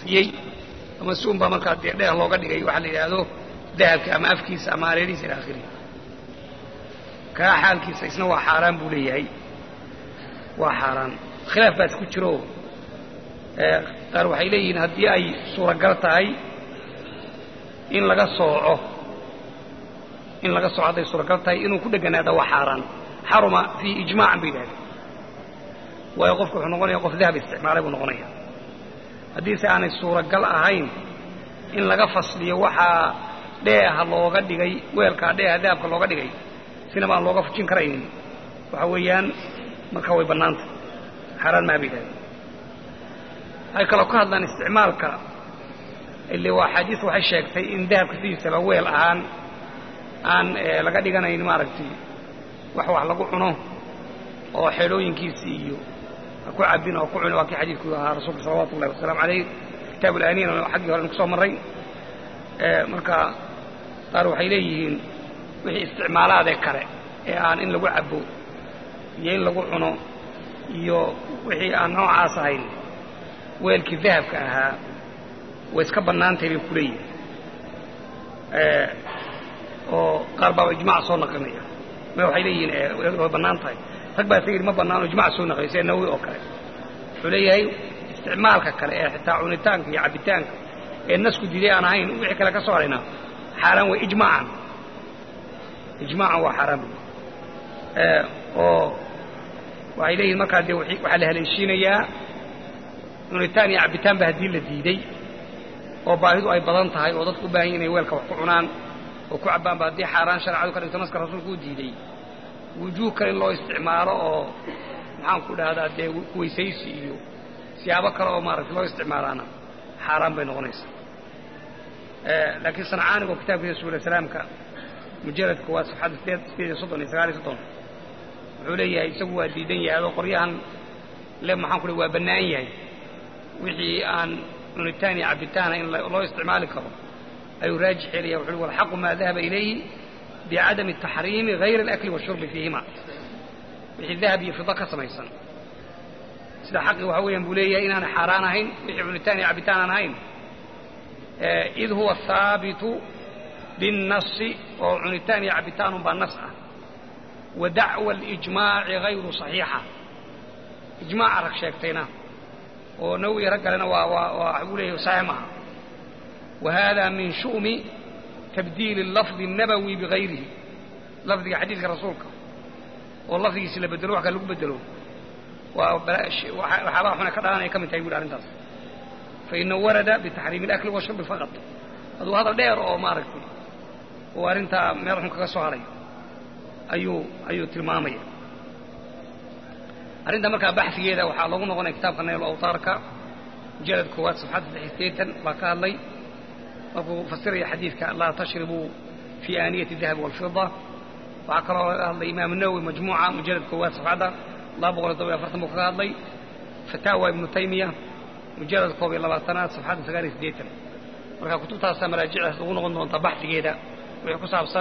fasiyey ama si un baa markaa dee dheer looga dhigay waxaa la yidhaahdo dahabka ama afkiisa ama areerihiisa ila akhirihi kaa xaalkiisa isna waa xaaraan buu leeyahay waa xaaraan khilaaf baas ku jiro qaar waxay leeyihiin haddii ay suuragal tahay in laga sooco in laga sooco hadday suuragal tahay inuu ku dheganaada waa xaaraan xaruma fii ijmaacan bay yidhahdeen waayo qofku wuxuu noqonaya qof dahab isticmaalay buu noqonaya haddiise aanay suuragal ahayn in laga fasliyo waxaa dheeha looga dhigay weelkaa dheeha dahabka looga dhigay sinaba aan looga fujin karaynin waxa weeyaan marka way bannaanta xaaraan maha bay yidhahdeen waxay kaloo ka hadlaan isticmaalka ile waa axaadiis waxay sheegtay in dahabka sidiisaba weel ahaan aan laga dhiganayn maaragtay wax wax lagu cuno oo xeedhooyinkiisii iyo ha ku cabin oo ku cuni waa kii xadiidku ahaa rasuulka salawatu ullahi wasalaamu alayh kitaab alaaniin xaggii hore kusoo marray marka qaar waxay leeyihiin wixii isticmaalaadee kale ee aan in lagu cabo iyo in lagu cuno iyo wixii aan noocaas ahayn weelkii dahabka ahaa way iska bannaantahay bay ku leeyihin oo qaar baaba ijmac soo naqlinaya ma waxay leeyihiin way bannaan tahay rag baa isa yidhi ma bannaano ijmac soo naqliya sida nawi oo kale wuxuu leeyahay isticmaalka kale ee xitaa cunitaanka iyo cabbitaanka ee nasku diiday aan ahayn wixii kale ka soo harayna xaaraan way ijmaacan ijmaacan waa xaaraan bu oo waxay leeyihin markaa dee waxaa la haleeshiinayaa cunitaan iyo cabbitaan ba haddii la diiday oo baahidu ay badan tahay oo dadku u baahan yahin inay weelka wax ku cunaan oo ku cabbaanba haddii xaaraan sharcadu ka dhigto naska rasuulku u diiday wujuuh kale in loo isticmaalo oo maxaan ku dhahdaa dee weysaysi iyo siyaabo kale oo maaragtay loo isticmaalaana xaaraan bay noqonaysaa laakiin sancaanigo kitaabkiisa suula salaamka mujaladka waa safxadda sideed sideed iyo soddon iyo sagaal iyo soddon wuxuu leeyahay isagu waa diidan yahay adoo qoryahan le maxaan ku leh waa bannaan yahay wixii aan cunitaan iyo cabbitaana in loo isticmaali karo ayuu raajix yeelaya wuxu uhi walxaqu maa dahaba ilayhi bicadami taxriimi hayra alakli washurbi fiihima wixii dahab iyo fida ka samaysan sida xaqi waxa weeyaan buu leeyahay inaanay xaaraan ahayn wixii cunitaan iyo cabbitaan aan ahayn id huwa haabitu binnasi oo cunitaan iyo cabbitaanun baa nas ah wa dacwa alijmaaci hayru saxiixa ijmaaca rag sheegtayna oo nawiya rag kalena waa waa waa buu leeyahay saxiix maaha wa hada min shu'mi tabdiili lafdi الnabawi bigayrihi lafdiga xadiidka rasuulka oo lafdigiisi la bedelo wax kale lagu bedelo waa waxyaabaha xuna ka dhalanaya ka mid tahay bu arrintaas fainahu warada bitaxriimi اlakli washurbi faqad aduu hadal dheer oo maaragtay oo arrintaa meel xun kaga soo haray ayuu ayuu tilmaamaya arrinta markaa baxsigeeda waxaa loogu noqonaya kitaabka nayl awtaarka mujalad koowaad safxadda saddex sideetan baa ka hadlay markuu fasiraya xadiidka laa tashribuu fii aaniyati dahabi walfida waxaa kaloo laga hadlay imaam nawowi majmuuca mujalad koowaad safxadda laba boqol iyo todoba iyo afartan buu kaga hadlay fataawa ibnu taymiya mujalad koob iyo labaatanaad safxadda sagaal iyo siddeetan marka kutubtaasaa maraajicdaas ugu noqon doontaa baxsigeeda wixii ku saabsan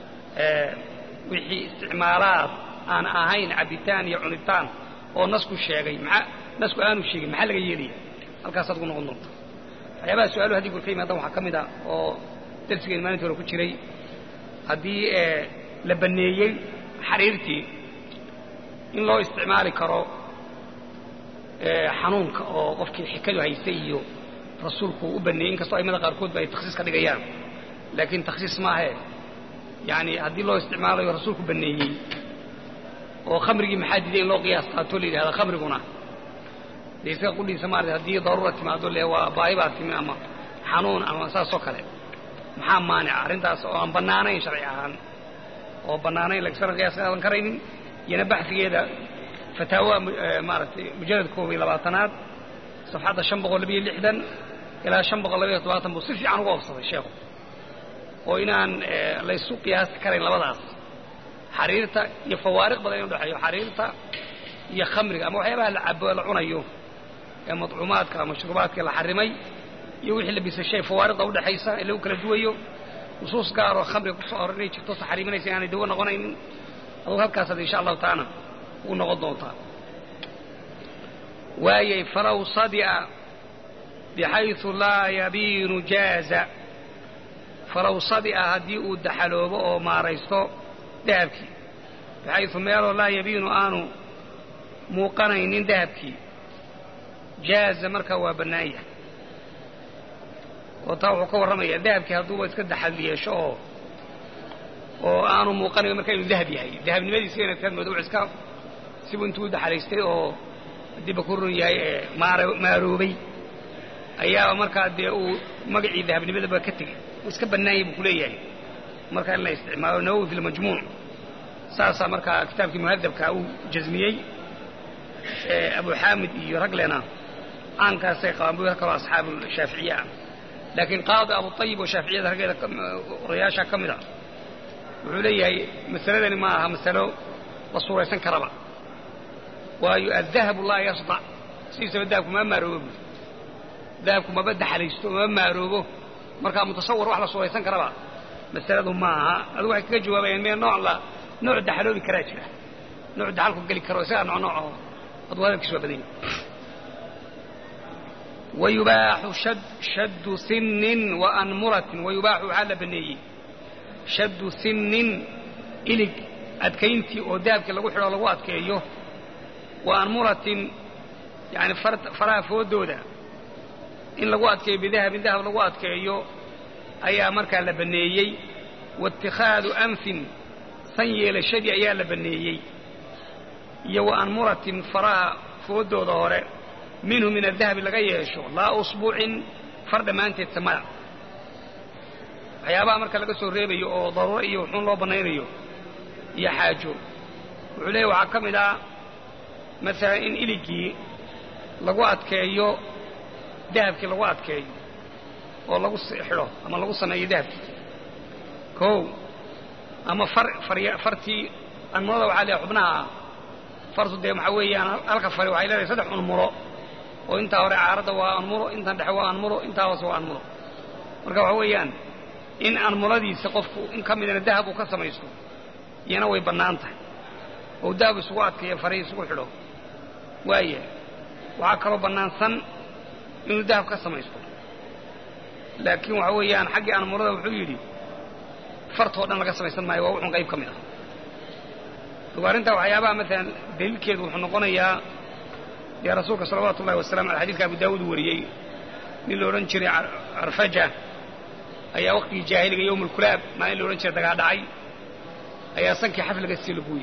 wixii isticmaalaad aan ahayn cabbitaan iyo cunitaan oo nasku sheegay maa nasku aanu sheegin maxaa laga yeelaya halkaasaad ugu noqon doonta waxyaabaha su-aaluhu haddii gurka yimaadan waxaa ka mid a oo darsigeen maalintii hore ku jiray haddii la banneeyey xariirtii in loo isticmaali karo xanuunka oo qofkii xikadu haystay iyo rasuulku u baneeyey inkastoo aimada qaarkood ba ay takhsiis ka dhigayaan laakiin takhsiis maahe yani haddii loo isticmaalayo rasuulku baneeyey oo khamrigii maxaa diiday in loo qiyaas qaato la yidhahda khamriguna dee isaga qudhiisa maarata haddii daruura timaado le waa baahi baa timi ama xanuun ama saasoo kale maxaa maanica arrintaas oo aan bannaanayn sharci ahaan oo bannaanayn lagsana qiyaas qaadan karaynin iyana baxsigeeda fataawa maaragtay mujalad koob iyo labaatanaad safxadda shan boqol labiyo lixdan ilaa shan boqol labayo todobaatan buu si fiican uga ofsaday sheekhu oo inaan laysu qiyaasi karayn labadaas xariirta iyo fawaariq badan in udhexeeyo xariirta iyo khamriga ama waxyaabaha la cabo la cunayo ee madcuumaadka ama mashruubaadka la xarimay iyo wixii la bisashay fawaariqda udhexaysa ee lagu kala duwayo nusuus gaaroo khamriga kusoo hor inay jirto taxriiminaysa inaanay dawo noqonaynin adug halkaasaad insha allahu tacaala ugu noqon doontaa waayay falow sadia bixaysu laa yabiinu jaaza falow sadi'a haddii uu daxaloobo oo maaraysto dahabkii bixaysu meeloo laa yabiinu aanu muuqanaynin dahabkii jaaza markaa waa bannaan yahay oo taa wuxuu ka warramayaa dahabkii hadduuba iska daxal yeesho oo oo aanu muuqanayn marka inuu dahab yahay dahabnimadiisa inadkaad moodo wux iska sibu intuu u daxalaystay oo haddiiba ku run yahay ee maaroobay ayaa markaa dee uu magacii dahabnimadaba ka tegey uu iska bannaanyay buu ku leeyahay markaa in la isticmaalo nawowi fi lmajmuuc saasaa markaa kitaabkii muhadabka uu jasmiyey abu xaamid iyo raglena caankaasay qabaan bu kaloo asxaabu shaaficiye ah laakiin qaadi abu ayib oo shaaficiyada raggeeda odayaasha ka mid a wuxuu leeyahay masaladani ma aha masalo la suuraysan karaba waayo addahabu laa yasdac sidiisaba dahabku ma maaroobo bu dahabku maba daxalaysto mama maaroobo markaa mutasawar wax la suuraysan karaba masaladu ma aha adigu waxay kaga jawaabayaan mee nooc la nooc daxaloobi karaa jira nooc daxalku geli karo isagaa nooc nooc oo aduu hadalkiis waa badanya wayubaaxu shaddu sinnin wa anmuratin wayubaaxu waxaa la baneeyey shaddu sinnin ilig adkayntii oo dahabkii lagu xidho lagu adkeeyo wa anmuratin yani faraha foodooda in lagu adkeeyo bidahabin dahab lagu adkeeyo ayaa markaa la baneeyey waاtikhaadu anfin san yeelashadii ayaa la baneeyey iyo wa anmuratin faraha foodooda hore minhu min adahabi laga yeesho laa usbuucin far dhammaanteed samada waxyaabaha marka laga soo reebayo oo daruuro iyo wuxuun loo bannaynayo iyo xaajo wuxuu leeyahy waxaa ka mid ah masalan in iligii lagu adkeeyo dahabkii lagu adkeeyo oo lagu xidho ama lagu sameeyo dahabkii kow ama far farya fartii anmurada waxaa leeyahay xubnaha ah fartu dee waxaa weeyaan halka fari waxay leedahay saddex unmuro oo intaa hore caaradda waa anmuro intan dhexe waa anmuro intaa hoose waa anmuro marka waxa weeyaan in anmuradiisa qofku in ka midana dahab uu ka samaysto iyana way bannaan tahay oo dahab isugu adkeeyo farihi isugu xidho waaya waxaa kaloo bannaansan inuu dahab ka samaysto laakiin waxa weeyaan xaggii anmurada wuxuu yidhi fartoo dhan laga samaysan maayo waa wuxun qayb ka mid ah ogo arrintaa waxyaabaha maalan daliilkeedu wuxuu noqonayaa dee rasuulka salawaatu ullahi wasalamu aley xadidka abu daawuud wariyey nin la odhan jiray carfaja ayaa waqtigii jaahiliga yowm alkulaab maalin la odhan jiray dagaa dhacay ayaa sankii xafliga sii laguuyey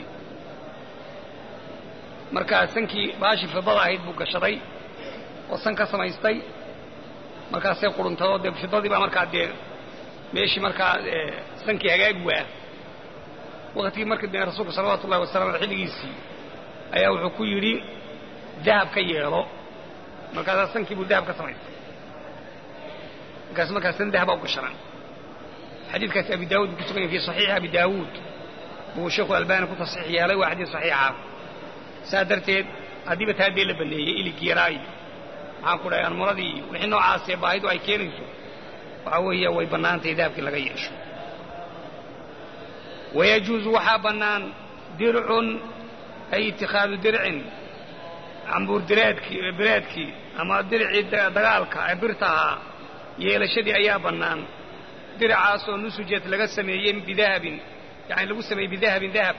markaa sankii baashii fidada ahayd buu gashaday oo san ka samaystay markaasay quruntadoo dee fidadii baa markaa dee meeshii markaa sankii hagaagi waa waqtigii markii dee rasuulka salawaatu ullahi wasalam ale xilligiisii ayaa wuxuu ku yidhi dahab ka yeelo markaasaa sankii buu dahab ka samaystay markaas markaas san dahaba u gashanaan xadiidkaasi abi daawud buu ku sugan yahay fi saxiixi abi daawuud buu sheekhu albani ku tasxiix yeelay waa xadiid saxiixa saa darteed haddiiba taa dee la baneeyey iligii yaraayo maxaan ku dhahay anmuradii iyo wixii noocaasee baahidu ay keenayso waxaa weeye way bannaantahay dahabkii laga yeesho wayajuusu waxaa bannaan dircun ay itikhaadu dircin cambuur direedkii bireedkii ama diricii dagaalka ee birta ahaa yeelashadii ayaa bannaan diracaasoo nusujad laga sameeyey bidahabin yani lagu sameeyey bidahabin dahab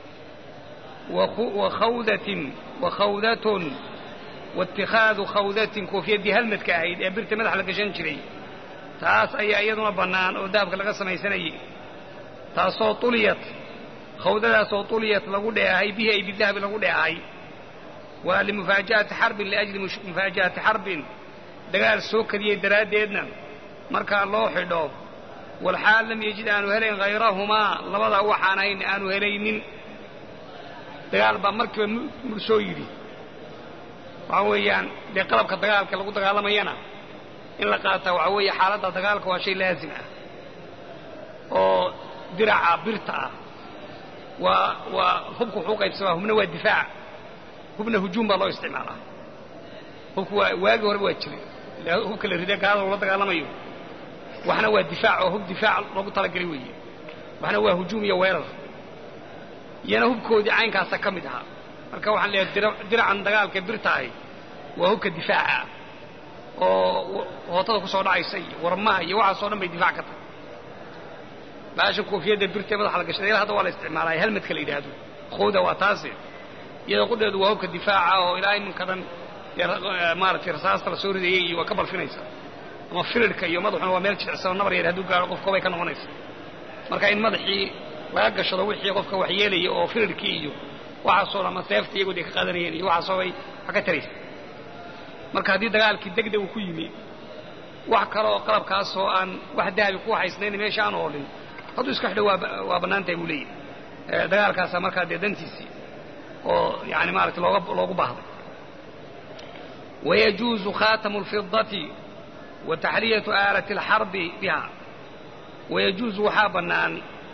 wa khawdatin wa khawdatun waاtikhaadu khawdatin koofiyadii halmadka ahayd ee birta madax la gashan jiray taas ayaa iyaduna bannaan oo dahabka laga samaysanayey taasoo uliyat khawdadaasoo uliyat lagu dheehay bihi ay bidahabi lagu dheehay waa limufaaja'ati xarbin liajli mufaaja'ati xarbin dagaal soo kadiyey daraaddeedna markaa loo xidho walxaal lam yejid aanu helayn hayrahumaa labadaa waxaan ahayn aanu helaynin dagaal baa markiiba mur soo yidhi waxaa weeyaan dee qalabka dagaalka lagu dagaalamayana in la qaataa waxaa weeye xaaladda dagaalka waa shay laazim ah oo diraca birta ah waa waa hubku wuxuu qaybsamaa hubna waa difaac hubna hujuum baa loo isticmaalaa hubku waa waagii horeba waa jiray hubka la rida gaalada lagula dagaalamayo waxna waa difaac oo hub difaac loogu talagelay weeye waxna waa hujuum iyo weerar iyana hubkoodii caynkaasa ka mid ahaa marka waxaan leeyahay diracan dagaalka birta ahi waa hubka difaaca oo hootada ku soo dhacaysa iyo warmaha iyo waxaasoo dhan bay difaac ka tahay baasha koofiyadda birtee madaxa la gashaday ilaa hadda waa la isticmaalaya helmadka la yidhaahdo khowda waa taasi iyadoo qudheedu waa hubka difaaca oo ilaa iminkadan maaratay rasaasta la soo ridayay iyo waa ka balfinaysa ama firirka iyo madaxuna waa meel jicsan oo nabar yar hadduu gaaro qofka bay ka noqonaysa marka in madaxii laga gashado wixii qofka waxyeelaya oo firirkii iyo waxaasoo ama seefta iyagood ay ka qaadanayeen iyo waxaasoo bay wax ka taraysa marka haddii dagaalkii degdeg uu ku yimi wax kale oo qalabkaasoo aan wax dahabi ku haysnayn meesha aan oolin hadduu iska xidho waa bannaan tahay buu leeyahy dagaalkaasaa markaa dee dantiisii oo yani maarata looga loogu baahday wayajuuzu khatamu اlfidati wa taxriyatu aalati اlxarbi biha wayajuuzu waxaa bannaan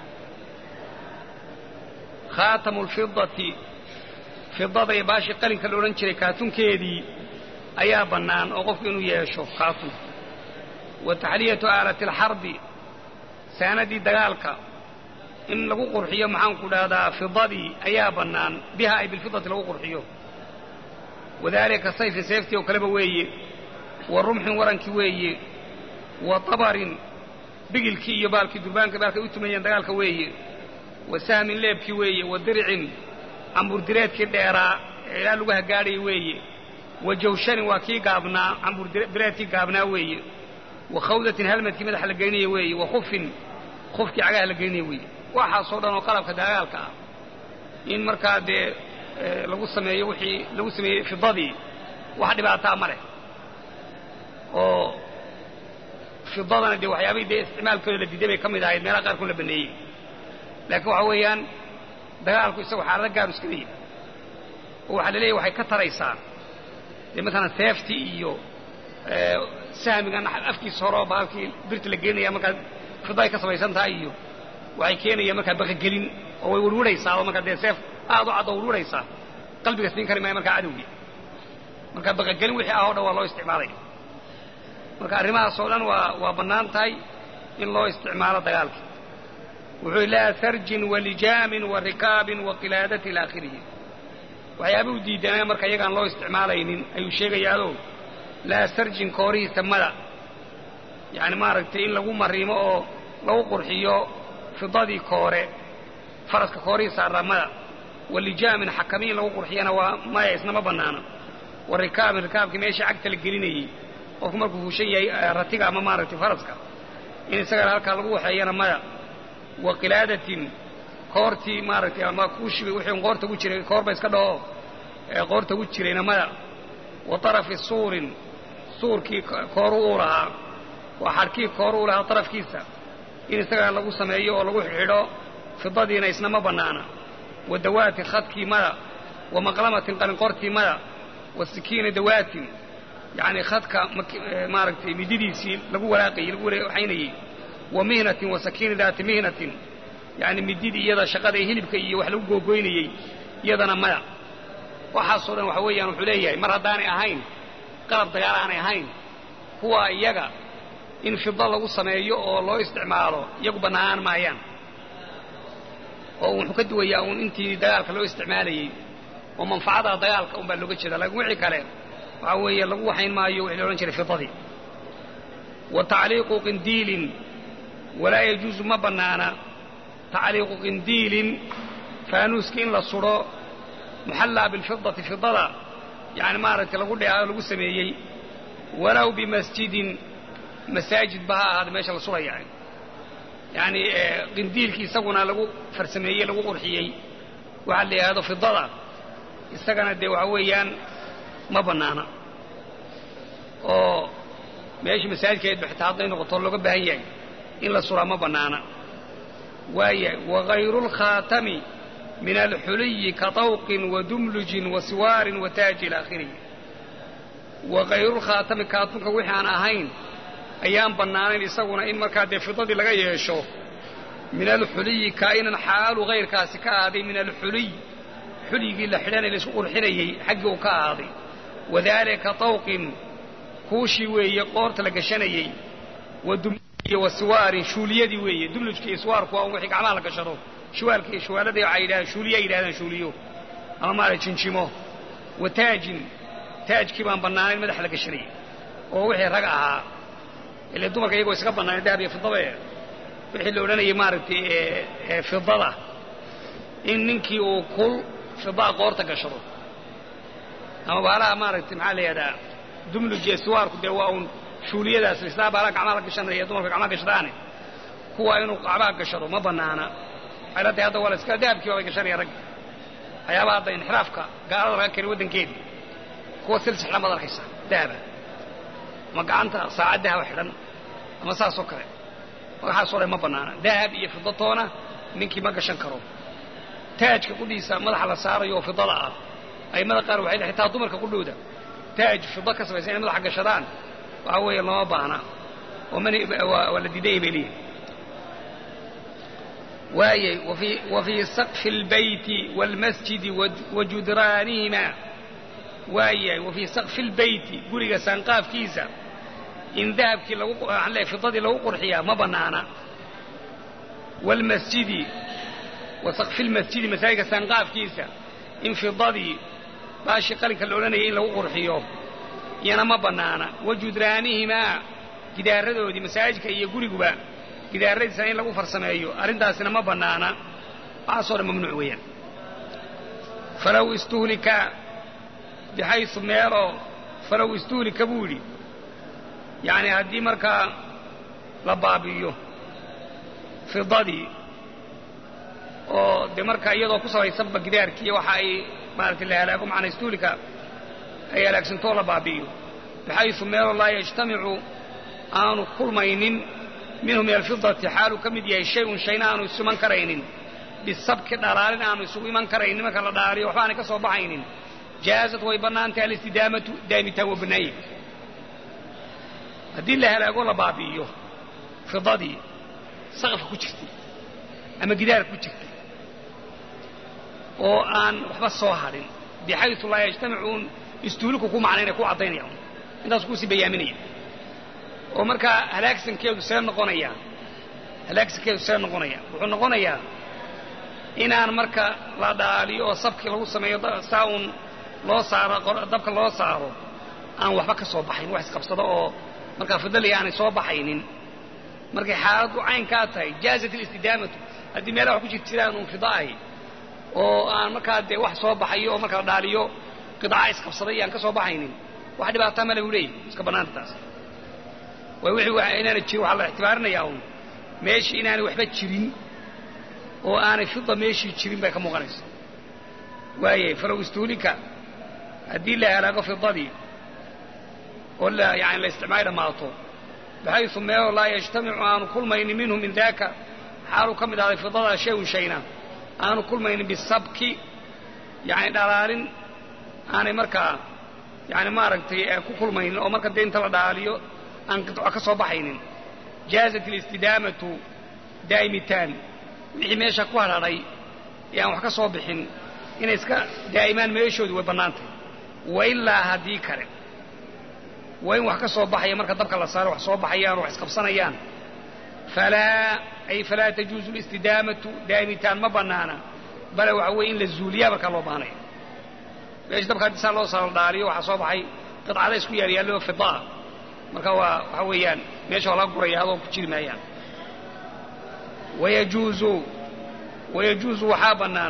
khaatamu lfidati fidada iyo baashii qalinka la odhan jiray kaatunkeedii ayaa bannaan oo qofku inuu yeesho kaatun wa taxliyatu aalati alxarbi saanadii dagaalka in lagu qurxiyo maxaanku dhahdaa fidadii ayaa bannaan biha ay bilfidati lagu qurxiyo wadaalika sayfi seeftii oo kaleba weeye wa rumxin warankii weeye wa tabarin bigilkii iyo baalkii durbaanka baalkay u tumayeen dagaalka weeye wa sahmin leebkii weeye wa dircin camburdireedkii dheeraa ee ilaa lagu hagaadhaya weeye wa jawshanin waa kii gaabnaa camburdireedkii gaabnaa weeye wa khawdatin halmadkii madaxa la geynaya weeye wa khufin khufkii cagaha la geynaya weeye waxaasoo dhan oo qalabka dagaalka ah in markaa dee lagu sameeyo wixii lagu sameeyey fidadii wax dhibaataa ma leh oo fidadana dee waxyaabahii dee isticmaalkooda la diiday bay ka mid ahayd meelaha qaarkood la baneeyey laakiin waxa weeyaan dagaalku isagu xaalado gaaru iska leeyahy oo waxaa la leeyahy waxay ka taraysaa dee maalan seeftii iyo sahmigan afkiisa hore oo baalkii birta la geenaya markaa fida ay ka samaysan tahay iyo waxay keenayaan markaa baqagelin oo way warwaraysaa oo markaa dee seef aad u cad oo warwaraysaa qalbiga siin kari maayo markaa cadowgii marka baqagelin wixii ah o dhan waa loo isticmaalaya marka arrimahaasoo dhan waa waa bannaan tahay in loo isticmaalo dagaalka wuxuu yidhi laa sarjin walijaamin wa rikaabin wa qilaadati ila aakhirihi waxyaabuu diidanaya marka iyagaan loo isticmaalaynin ayuu sheegayaado laa sarjin koorihiisa mada yacni maaragtay in lagu mariimo oo lagu qurxiyo fidadii koore faraska koorihiisa arramada walijaamin xakami in lagu qurxiyana waa maya isnama bannaano wa rikaabin rikaabkii meeshii cagta la gelinayey qofku markuu fuushan yahay ratiga ama maaragtay faraska in isagana halkaa lagu waxeeyana maya wa qilaadatin koortii maaragtay ama kuushiba wixii qoorta gu jiray koorba iska dhaho ee qoorta gu jirayna maya wa tarafi suurin suurkii kooru uu lahaa waa xadhkii kooru uu lahaa tarafkiisa in isagana lagu sameeyo oo lagu xidho fidadiina isnama bannaana wa dawaati khadkii mada wa maqlamatin qalinqortii mada wa sikiina dawaatin yacni khadka maaragtay mididiisii lagu walaaqayey lagu waxaynayey wa mihnatin wa sakiini daati mihnatin yacni mididii iyada shaqada ee hilibka iyo wax lagu googoynayey iyadana maya waxaasoo dhan waxa weeyaan wuxuu leeyahay mar haddaanay ahayn qalab dagaal aanay ahayn kuwa iyaga in fida lagu sameeyo oo loo isticmaalo iyagu bannaanaan maayaan oo wuxuu ka duwayaa uun intii dagaalka loo isticmaalayey oo manfacada dagaalka un baa looga jeeda laakiin wixii kale waxaa weeye lagu waxayn maayo wixii la odhan jiray fidadii wa tacliiqu qindiilin walaa yajuusu ma bannaana tacliiqu qindiilin faanuuski in la sudho muxallaa bilfidati fidada yani maaragtay lagu dheeado lagu sameeyey walow bimasjidin masaajid ba ha ahaada meesha la sudhaya yani qindiilkii isaguna lagu farsameeyey lagu qurxiyey waxaa la yidhahdo fidada isagana dee waxa weeyaan ma bannaana oo meeshii masaajidkeedba xitaa hadday noqoto looga baahan yahay in la suraa ma bannaana waaya wagayru lkhaatami min alxuliyi ka tawqin wa dumlujin wa siwaarin wa taaji ila akhirihi wagayru lkhaatami kaatunka wixii aan ahayn ayaan bannaanayn isaguna in markaa dee fidadii laga yeesho min alxuliyi kaa'inan xaalu hayrkaasi ka ahaaday min alxuliy xuligii la xidhanay laisku qurxinayey xaggii uu ka ahaaday wadaalika tawqin kuushii weeye qoorta la gashanayey wa dumlujiyo wa siwaarin shuuliyadii weeye dumlujka iyo siwaarku waa un wixii gacmaha la gashado shuwaalka iyo shuwaaladii waxay yidhahdaan shuuliya yidhahdaan shuuliyo ama maarag jinjimo wa taajin taajkii baan bannaanayn madaxa la gashanayey oo wixii rag ahaa ile dumarka iyagoo iska bannaan dahab iyo fidaba wixii la odhanayay maaragtay fidada in ninkii uu kul fidaa qoorta gashado ama baalaha maaragtay maxaa la yidhahdaa dumluj iyo siwaarku dee waa uun shuuliyadaas lislaa baalaha gacmaha la gashanaya dumarka gacmaha gashadaane kuwa inuu gacmaha gashado ma bannaana waxay la tahay hadda waa la iska dahabkii baabay gashanaya ragga waxyaabaha hadda inxiraafka gaalada laga keenay waddankeedii kuwa silsix lamaad arkaysa dahaba ama gacanta saacad dahaba xidhan ama saasoo kale magaxaasoo dhan ma bannaana dahab iyo fidatoona ninkii ma gashan karo taajka qudhiisa madaxa la saarayo oo fidada ah aimada qaar waxay leeyihin xitaa dumarka qudhooda taaj fido ka samaysan inay madaxa gashadaan waxa weeye lama baahna oo man waa la diidayay bay leeyihin waayay wa fii saqfi اlbayti wاlmasjidi wa judraanihima waayahay wa fii saqfi اlbayti guriga saanqaafkiisa in dahabkii lagu fidadii lagu qurxiyaa ma bannaana wاlmasjidi wa saqfi lmasjidi masaajidka saanqaafkiisa in fidadii baashii qalinka la odhanayay in lagu qurxiyo iyana ma bannaana wa judraanihimaa gidaaradoodii masaajidka iyo guriguba gidaaradiisana in lagu farsameeyo arrintaasina ma bannaana waxaasoo dhan mamnuuc weeyaan falow istuhlika bixaysu meeloo falow istuhlika buu yidhi yacni haddii markaa la baabi'iyo fidadii oo dee markaa iyadoo ku sabaysanba gidaarkiiyo waxa ay maaragtay la halaago macnaa istuhlika ay halaagsantoo la baabi'iyo bixaysu meeloo laa yajtamicu aanu kulmaynin minhu min alfidati xaaluu ka mid yahay shay-un shayna aanu isu iman karaynin bisabki dhalaalin aanu isugu iman karaynin marka la dhalaaliyo waxba aanay ka soo baxaynin jaazad way bannaantahay alistidaamatu daamitaan waa bannaanye haddii la halaago la baabi'iyo fidadii saqafka ku jirtay ama gidaarka ku jirtay oo aan waxba soo hadhin bixaysu laa yajtamicuun istuuliku ku macnaynaya ku caddaynaya intaasu kuusii bayaaminaya oo markaa halaagsankeedu see noqonaya halaagsankeedu see noqonaya wuxuu noqonayaa inaan marka la dhaaliyo oo sabkii lagu sameeyo saa uun loo saaro dabka loo saaro aan waxba ka soo baxayn wax isqabsado oo markaa fidalii aanay soo baxaynin markay xaaladdu caynkaa tahay jaazat alistidaamatu haddii meelaha wax ku jir jiraan uun fida ahi oo aan markaa dee wax soo baxayo oo marka la dhaaliyo qidaca isqabsaday aan ka soo baxaynin wax dhibaataa male buu leeyahy iska bannaanta taas way wixii inaana jirin waxaa la ictibaarinayaa uun meeshii inaanay waxba jirin oo aanay fida meeshii jirin bay ka muuqanaysa waayay falow istuulika haddii la halaago fidadii oo la yani la isticmaali dhammaato baxaysu meeloo laa yajtamicu aanu kulmaynin minhu min daaka xaaluu ka mid ahday fidadaa shay-un shayna aanu kulmaynin bisabki yani dhalaalin aanay markaa yani maaragtay ku kulmaynin oo marka dee inta la dhaaliyo aan qidco ka soo baxaynin jaazat alistidaamatu daa'imitaan wixii meesha ku hadhadhay ee aan wax ka soo bixin inay iska daa'imaan meeshoodu way bannaantahy wa ilaa haddii kale waa in wax ka soo baxaya marka dabka la saaro wax soo baxayaan oo wax isqabsanayaan falaa ay falaa tajuuzu listidaamatu daa'imitaan ma bannaana bale waxa weeye in la zuuliyaa markaa loo baahnaya meesha dabka haddii saa loo saaro dhaaliyo waxaa soo baxay qidcada isku yaalyaallo fidaa marka waa waxa weeyaan meesha waa laga guraya adoo ku jiri maayaan wayajuuzu wayajuuzu waxaa bannaan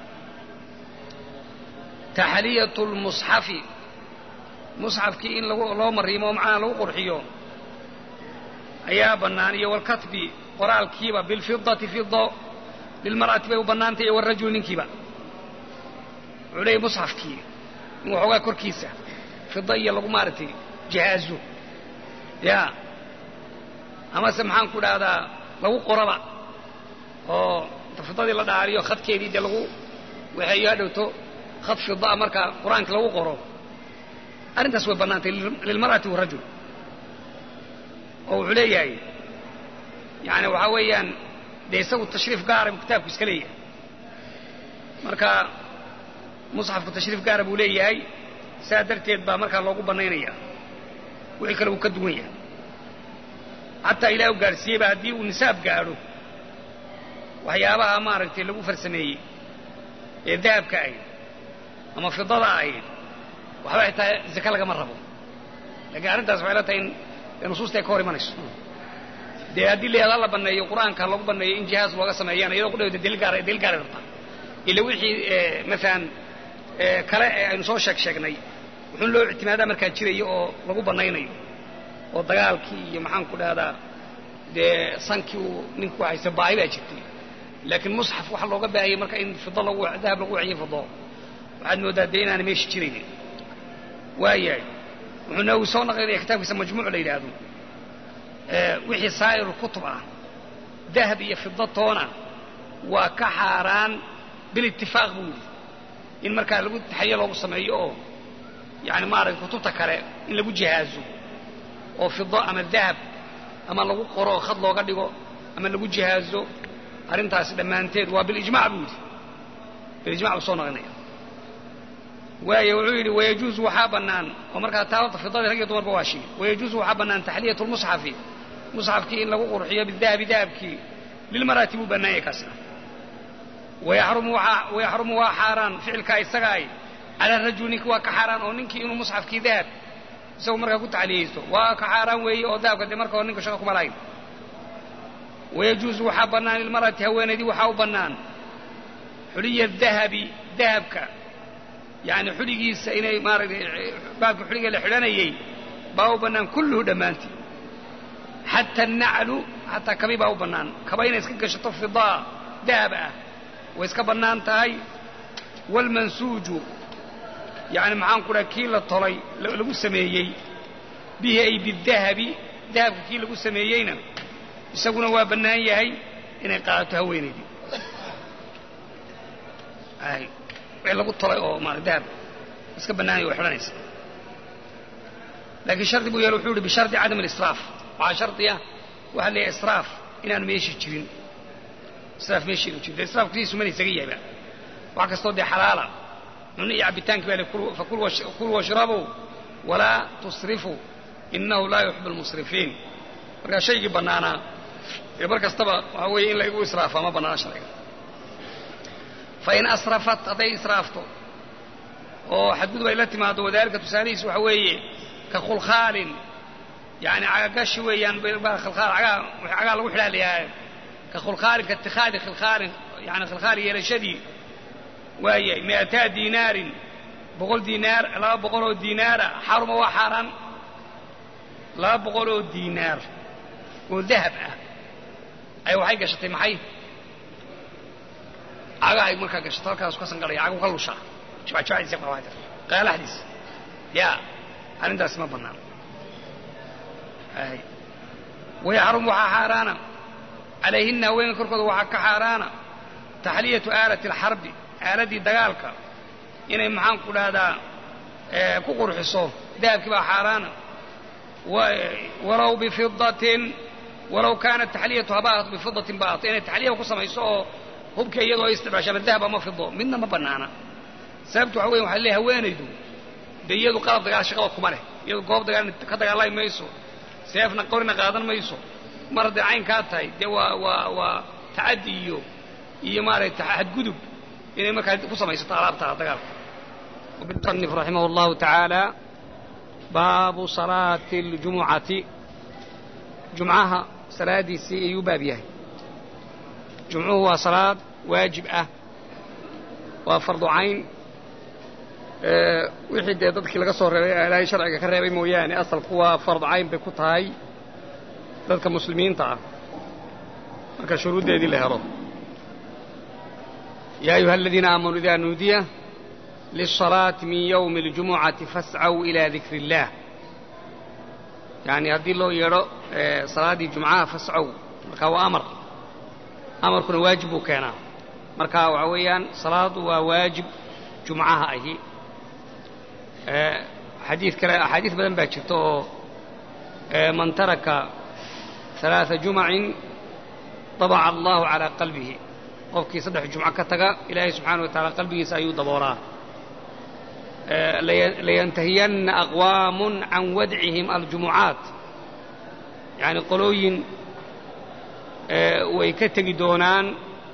taxliyatu lmusxafi musxafkii in loo mariimo oo macnaha lagu qurxiyo ayaa bannaan iyo walkatbi qoraalkiiba bilfidati fido lilmar'ati bay u bannaantay iyo walrajuli ninkiiba wuxuu leeyay musxafkii in waxoogaa korkiisa fida iyo lagu maaragtay jihaazo ya amase maxaan ku dhahdaa lagu qoraba oo inta fidadii la dhaaliyo khadkeedii dee lagu waxeeyo hadhowto khad fidaa marka qur-aankii lagu qoro arrintaas way bannaantay lilmar'ati warajul oo wuxuu leeyahay yani waxaa weeyaan dee isagu tashriif gaara buu kitaabku iska leeyahay marka musxafku tashriif gaara buu leeyahay saa darteed baa markaa loogu bannaynaya wixii kale uu ka duwan yahay xataa ilaah u gaadhsiiyeyba haddii uu nisaab gaadho waxyaabaha maaragtay lagu farsameeyey ee dahabka ahayd ama fidada ahayd waxba xitaa zake lagama rabo laakiin arrintaas waxay la tahay in nusuusta ay ka hor imanayso dee haddii la la baneeyo qur-aanka lagu baneeyo in jihaaz looga sameeyaan iyadoo kudhawda daliil gaar daliil gaara rabtaa ila wixii maalan kale ee aynu soo sheeg sheegnay wuxuun loo ictimaadaa markaa jirayo oo lagu banaynayo oo dagaalkii iyo maxaan ku dhahdaa dee sankii uu ninku haysta baahi baa jirtay laakiin musxaf waxa looga baahayay marka in fido lagu dahab lagu waciyo fido waxaad moodaa dee inaana meesha jiraynin waayahay wuxuu nawi soo naqlinaya kitaabkiisa majmuuc la yidhaahdo wixii saa'irul kutub ah dahab iyo fido toona waa ka xaaraan bilitifaaq buu yidhi in markaa lagu taxriye loogu sameeyo oo yani maaragta kutubta kale in lagu jihaazo oo fido ama dahab ama lagu qoro khad looga dhigo ama lagu jihaazo arrintaasi dhammaanteed waa bilijmac buu yidhi bilijmac buu soo naqlinaya waayo wuxuu yidhi wayajuuzu waxaa bannaan oo markaa taa horta fidadii rag iyo dumarba waa shigi wayajuuzu waxaa bannaan taxliyatu lmusxafi musxafkii in lagu qurxiyo bidahabi dahabkii lilmaraati buu bannaanyay kaasna wayaxrumu waa xaaraan ficilkaa isagaay cala rajul ninki waa ka xaaraan oo ninkii inuu musxafkii dahab isagu markaa ku taxliyaysto waa ka xaaraan weeye oo dahabka dee marka hore ninka shaqa kuma lahayn wayajuuzu waxaa bannaan lilmar'ati haweenaydii waxaa u bannaan xuliya dahabi dahabka yani xuligiisa inay maaragtay baabka xuliga la xidhanayay baa u bannaan kulluhu dhammaantii xata annaclu xataa kabi baa u bannaan kaba inay iska gashato fidaa dahab ah way iska bannaan tahay waalmansuuju yani maxaan ku dhaha kii la tolay lagu sameeyey bihi ay bidahabi dahabka kii lagu sameeyeyna isaguna waa bannaan yahay inay qaadato haweenaydii wixii lagu tolay oo maara dahab iska bannaanaya way xidhanaysa laakiin shardi buu yeele wuxuu yihi bishardi cadam alisraaf waxaa shardi ah waxaa leeyahay israaf inaan meesha jirin israaf meesha inu jirin dee israafku sidiisu mana isaga yahayba wax kastoo dee xalaala cunno iyo cabbitaankii baa le fakul washrabuu walaa tusrifuu innahu laa yuxibu almusrifiin markaa shaygii bannaanaa ee mar kastaba waxaa weeye in laygu israafa ma bannaana sharciga fain asrafat hadday israafto oo xadgudub ay la timaado wadaalika tusaalihiis waxa weeye ka khulkhaalin yani cagagashi weeyaan cagaa lagu xidhaa layahay ka khulkhaalin ka itikaadi khilkhaalin yani khilkhaal yeelashadii waayay mi'ataa diinaarin boqol diinaar laba boqol oo diinaara xaruma waa xaaraan laba boqol oo diinaar oo dahab ah ay waxay gashatay maxay cagahay markaa gashato halkaasu ka sangalaya cagu ka lushaa jibacjibacdiisa qaalaxdiisa yaa arrintaasi ma bannaan wayaxrum waxaa xaaraana calayhinna haweenka korkooda waxaa ka xaaraana taxliyatu aalati alxarbi aaladdii dagaalka inay maxaan ku dhahdaa ku qurxiso dahabkii baa xaaraana walow bifidatin walow kaanat taxliyatu habaahat bifidatin baato inay taxliya ku samayso oo hubka iyadoo ay isticmaasho ama dahab ama fido midna ma bannaana sababtu waxa weya waxa leeyahay haweenaydu dee iyadu qalab dagaal shaqada kuma leh iyadu goob dagaal ka dagaalami mayso seefna qorina qaadan mayso mar hadday caynkaa tahay dee waa waa waa tacaddi iyo iyo maaragtay xadgudub inay markaa ku samaysato alaabta dagaalka musanif raximah allahu tacaala baabu salaati اljumucati jumcaha salaadiisii ayuu baab yahay jumcuhu waa salaad waajib ah waa fardu cayn wixii dee dadkii laga soo reebay ilaahay sharciga ka reebay mooyaane asalku waa fardu cayn bay ku tahay dadka muslimiinta ah marka shuruuddeedii la helo yaa ayuha aladiina aamanuu idaa nuudiya liلصalaati min ywmi اljumucati fascaw ilى dikri اllah yani haddii loo yeedho salaaddii jumcaha fascaw marka waa amar amarkuna waajib buu keenaa marka waxa weeyaan salaadu waa waajib jumcaha ahi xadiid kale axaadiis badan baa jirta oo man taraka ثalaaثa jumacin dabaca allahu calىa qalbihi qofkii saddex jumco ka taga ilaahay subxaana wa taala qalbigiisa ayuu daboolaa layantahiyanna aqwaamun can wadcihim aljumucaat yani qolooyin way ka tegi doonaan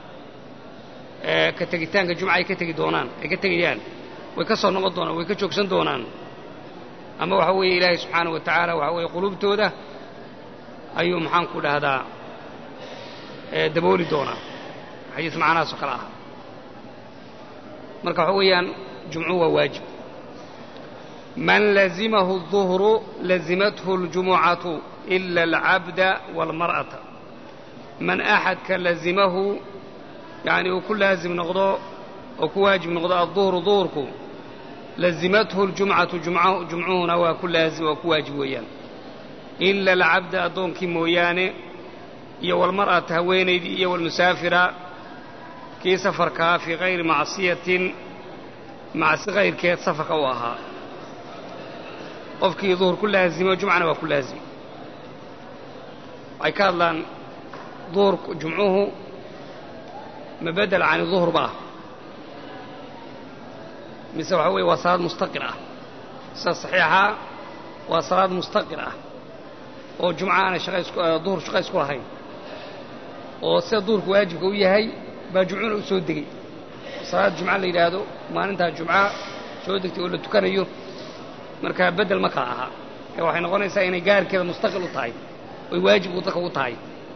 ka tegitaanka jumca ay ka tegi doonaan ay ka tegayaan way ka soo noqon doonaan way ka joogsan doonaan ama waxa weeye ilaahay subxaanahu wa tacaala waxa weeye quluubtooda ayuu maxaanku dhahdaa dabooli doonaa xadiis macnahaas oo kale ah marka waxa weeyaan jumcuhu waa waajib man lazimahu الظuhru lazimathu اljumucatu ila alcabda wاlmar'ata man axadka lazimahu yani uu ku laazim noqdo oo ku waajib noqdo aلظuhru duhurku lazimathu اljumcatu jumcuhuna waa ku laazim waa ku waajib weeyaan ila alcabda addoonkii mooyaane iyo walmar'ata haweenaydii iyo walmusaafira kii safarkaa fii hayri macsiyatin macsi kayrkeed safarka u ahaa qofkii duhur ku laazimo jumcana waa ku laazim waxay ka hadlaan duhurku jumcuhu ma bedel cani duhur ba ah mise waxa weeye waa salaad mustaqir ah sida saxiixaa waa salaad mustaqir ah oo jumca aanay duhur shaqa isku lahayn oo sida duhurku waajibka u yahay baa jumcuna u soo degey salaad jumca la yidhaahdo maalintaa jumca soo degtay oo la tukanayo markaa beddel ma kala aha ee waxay noqonaysaa inay gaarkeeda mustaqil u tahay oy waajib u dadka u tahay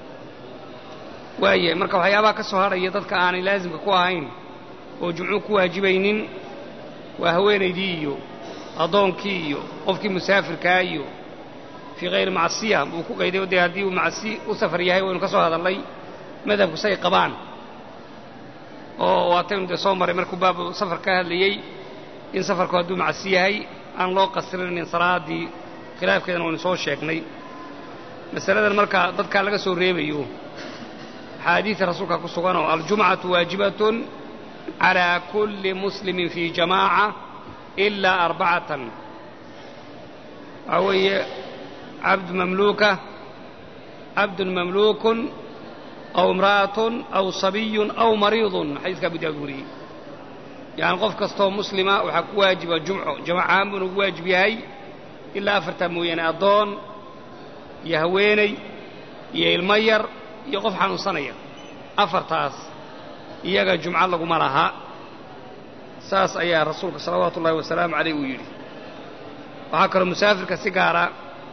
waaye marka waxyaabaha ka soo hadhaya dadka aanay laasimka ku ahayn oo jumcuu ku waajibaynin waa haweenaydii iyo addoonkii iyo qofkii musaafirkaa iyo fii hayri macsiya buu ku qayday dee haddii uu macsi u safar yahay waynu ka soo hadallay madhabku say qabaan oo waataynu dee soo maray markuu baabu safar ka hadlayey in safarku hadduu macsi yahay aan loo qasrinin salaaddii khilaafkeedana waynu soo sheegnay masaladan marka dadkaa laga soo reebayo axaadiida rasuulka ku suganoo aljumcatu waajibatun calaa kulli muslimin fii jamaaca ilaa arbacatan waxaa weeye cabdu mamluuka cabdun mamluukun aw imra'atun aw sabiyun aw mariidun xadiiska abu daawud wariyey yacani qof kastoo muslima waxaa ku waajiba jumco jamacahaan buuna ugu waajib yahay ilaa afartaa mooyaane addoon iyo haweeney iyo ilmo yar iyo qof xanuunsanaya afartaas iyaga jumco laguma laha saas ayaa rasuulka salawaatu ullahi wasalaamu caleyh uu yidhi waxaa kaloo musaafirka si gaara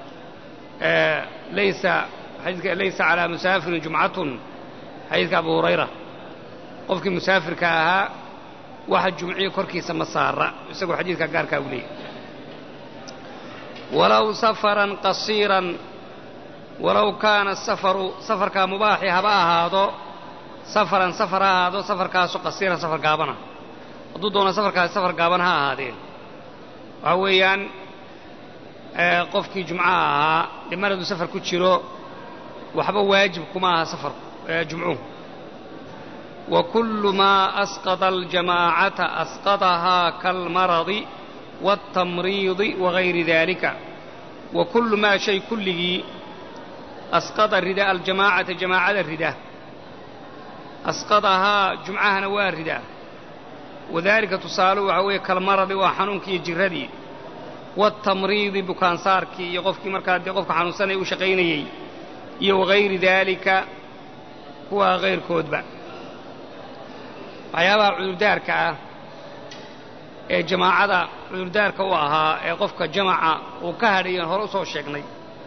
laysa xadiiska laysa calaa musaafirin jumcatun xadiiska abu hurayra qofkii musaafirka ahaa waxa jumciyo korkiisa ma saara isagoo xadiidka gaarkaa u leeyahy walow safaran qasiiran walow kaana safaru safarkaa mubaaxi haba ahaado safaran safar ha ahaado safarkaasu qasiiran safar gaabana hadduu doono safarkaasi safar gaaban ha ahaadeen waxaa weeyaan qofkii jumcaha ahaa dhimar hadduu safar ku jiro waxba waajib kuma aha safarku jumcuhu wa kullu maa asqada aljamaacata asqadahaa kaalmaradi waaltamriidi wagayri daalika wa kullu maa shay kulligii asqada rida aljamaacata jamaacada rida asqadahaa jumcahana waa ridaa wadaalika tusaaluhu waxaa weeye kalmaradi waa xanuunkii iyo jirradii waaltamriidi bukaansaarkii iyo qofkii markaa dee qofka xanuunsanaya u shaqaynayey iyo wagayri daalika kuwaa kayrkoodba waxyaabaha cudurdaarka ah ee jamaacada cudurdaarka u ahaa ee qofka jamaca uu ka hadhayan hore u soo sheegnay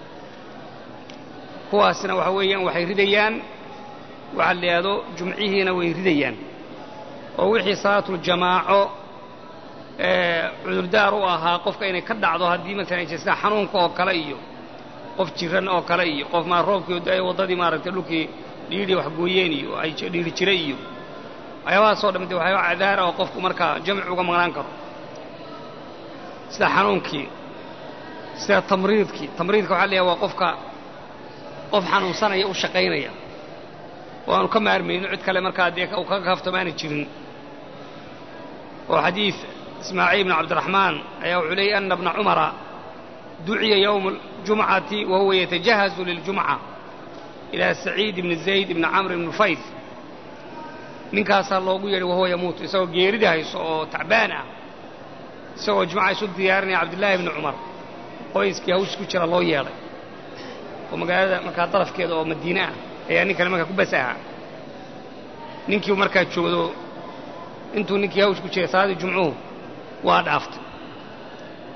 kuwaasna waxa weeyaan waxay ridayaan waxaa la yidhaahdo jumcihiina way ridayaan oo wixii salaatuljamaaco ee cudurdaar u ahaa qofka inay ka dhacdo haddii maalan sida xanuunka oo kale iyo qof jiran oo kale iyo qof maa roobkii ay waddadii maaragtay dhulkii dhiidhi waxgooyeen iyo ay dhiiri jiray iyo waxyaabahaasoo dhammi de waxyaaba cadaara oo qofku markaa jamci uga maqnaan karo sida xanuunkii sida tamriidkii tamriidka waxa la yahay waa qofka qof xanuunsanaya u shaqaynaya oo aanu ka maarmayno cid kale markaa dee uu kaga kaaftamaana jirin oo xadiid ismaaciil ibn cabdiraxmaan ayaa wuxuu leeyay ana bna cumara duciya yowma aljumcati wa huwa yatajahazu liljumca ilaa saciid ibni zayd ibni camr ibni nufayl ninkaasaa loogu yeedhay wahuwa yamuutu isagoo geerida hayso oo tacbaan ah isagoo jumca isu diyaarinaya cabdillaahi ibni cumar qoyskii hawsh ku jira loo yeedhay oo magaalada markaa darafkeeda oo madiine ah ayaa nin kale markaa ku bas ahaa ninkii markaa joogdo intuu ninkii hawsh ku jiray salaaddii jumcuhu waa dhaaftay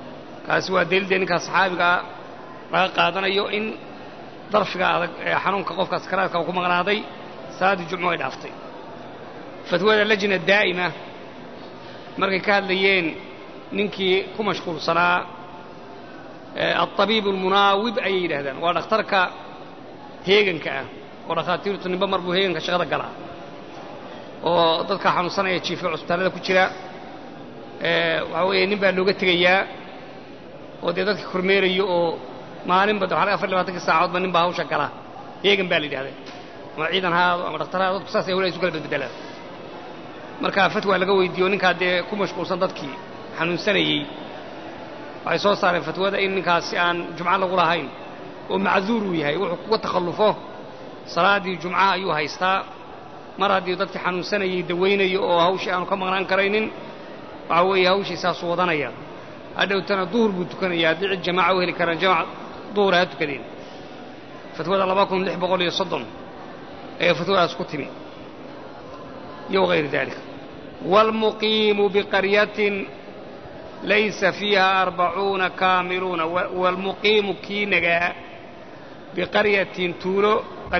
kaasi waa daliildee ninkaa saxaabigaa laga qaadanayo in darfiga adag ee xanuunka qofka sakaraadka uu ku maqnaaday salaaddii jumco ay dhaaftay fatwada lajna daa'ima markay ka hadlayeen ninkii ku mashquulsanaa alطabiib almunaawib ayay yidhahdaan waa dhakhtarka heeganka ah oo dhakhaatiirtu ninba mar buu heeganka shaqada galaa oo dadka xanuunsanaya jiifa cusbitaallada ku jira waxaa weeye nin baa looga tegayaa oo dee dadka kormeerayo oo maalinba waa afar labaatankii saacadoodba nin baa hawsha gala heegan baa la yidhahda ama ciidan haado ama dhakhtar haado dadku saas ay wala isu kala bedbedelaan marka fatwa laga weydiiyo ninkaa dee ku mashquulsan dadkii xanuunsanayey waxay soo saareen fatwada in ninkaasi aan jumco lagu lahayn oo macduur uu yahay wuxuu kuga takhallufo salaaddii jumcaha ayuu haystaa mar haddii dadkii xanuunsanayey dawaynayo oo hawshii aanu ka maqnaan karaynin waxaa weeye hawshii saasuu wadanaya hadhowtana duhur buu tukanaya haddii cid jamaaca u heli karaan jamac duhura ha tukadeen fatwada laba kun lix boqol iyo soddon ayaa fatwadaas ku timi iyo wغayri dalik wاlmuqiimu biqaryatin laysa fiiha arbacuuna kaamiluuna wاlmuqiimu kii nagaa biqaryatin tuulo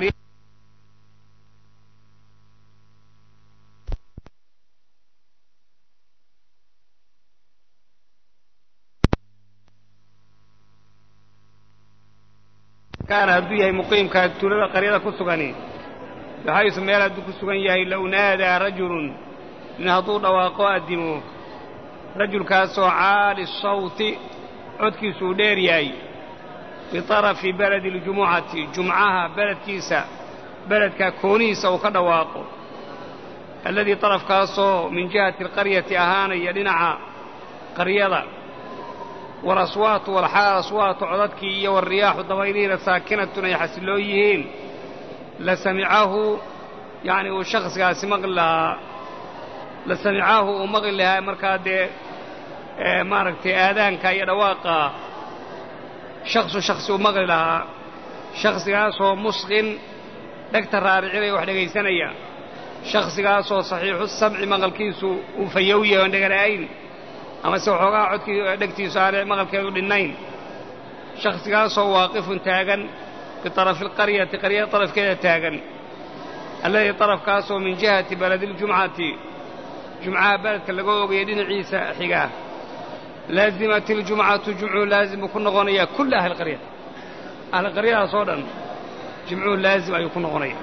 kaana hadduu yahay muqiimkaa tuulada qaryada ku sugani baxaysu meel hadduu ku sugan yahay low naadaa rajulun nin hadduu dhawaaqo addimo rajulkaasoo caali sawti codkiisuu dheer yahay biطarafi beledi اljumucati jumcaha beledkiisa beledka koonihiisa uu ka dhawaaqo alladii طarafkaasoo min jihati alqaryati ahaanaya dhinaca qaryada walaswaatu walxaal aswaatu codadkii iyo walriyaaxu dabaylihiina saakinatun ay xasiloo yihiin la samicahu yacni uu shakhsigaasi maqli lahaa la samicahu uu maqli lahaa markaa dee maaragtay aadaanka iyo dhawaaqa shaksu shakhsi uu maqli lahaa shakhsigaasoo musqin dhegta raaricinaya wax dhegaysanaya shakhsigaasoo saxiixu samci maqalkiisu uu fayow yahay oon dhegana'ayn amase waxoogaa codkii dhegtiisu aanay maqalkeedu dhinnayn shakhsigaasoo waaqifun taagan biطarafi alqaryati qaryada طarafkeeda taagan alladii طarafkaasoo min jihati baladi اljumcati jumcaha beledka laga ogaya dhinaciisa xiga laazimat iljumcatu jumcuhu laazim buu ku noqonayaa kulla ahli qarya ahli qaryadaas oo dhan jumcuhu laazim ayuu ku noqonaya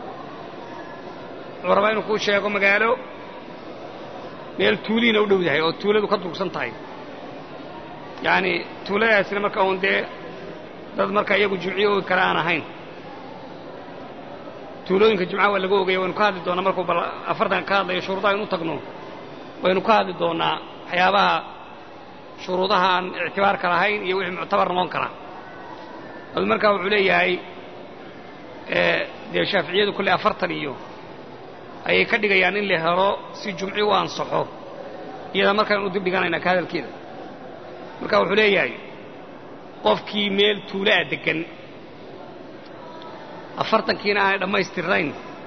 wuxuu rabaa inuu kuu sheego magaalo meel tuuliina u dhow yahay oo tuuladu ka durugsan tahay yacni tuuladaasina marka uun dee dad marka iyagu jimciyo ogi kale aan ahayn tuulooyinka jimcaha waa laga ogaya waynu ka hadli doonaa markuu bal afartan ka hadlayo shuruudaha inu tagno waynu ka hadli doonaa waxyaabaha shuruudaha aan ictibaarka lahayn iyo wixii muctabar noqon kara adu markaa wuxuu leeyahay dee shaaficiyadu kolley afartan iyo ayay ka dhigayaan in la helo si jumci u ansaxo iyada markaan u dib dhiganaynaa ka hadalkeeda marka wuxuu leeyahay qofkii meel tuulaa deggan afartankiina aanay dhammaystirnayn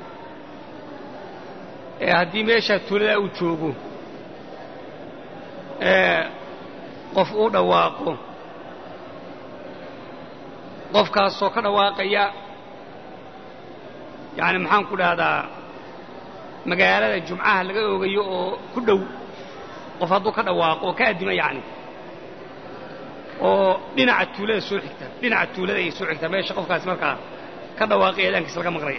ee haddii meeshaa tuuladaa uu joogo qof uu dhawaaqo qofkaasoo ka dhawaaqaya yacni maxaan ku dhahdaa magaalada jumcaha laga oogayo oo ku dhow qof hadduu ka dhawaaqo oo ka addima yacni oo dhinaca tuulada soo xigta dhinaca tuulada ay soo xigtaa meesha qofkaasi markaa ka dhawaaqay eedaankiisa laga maqlaya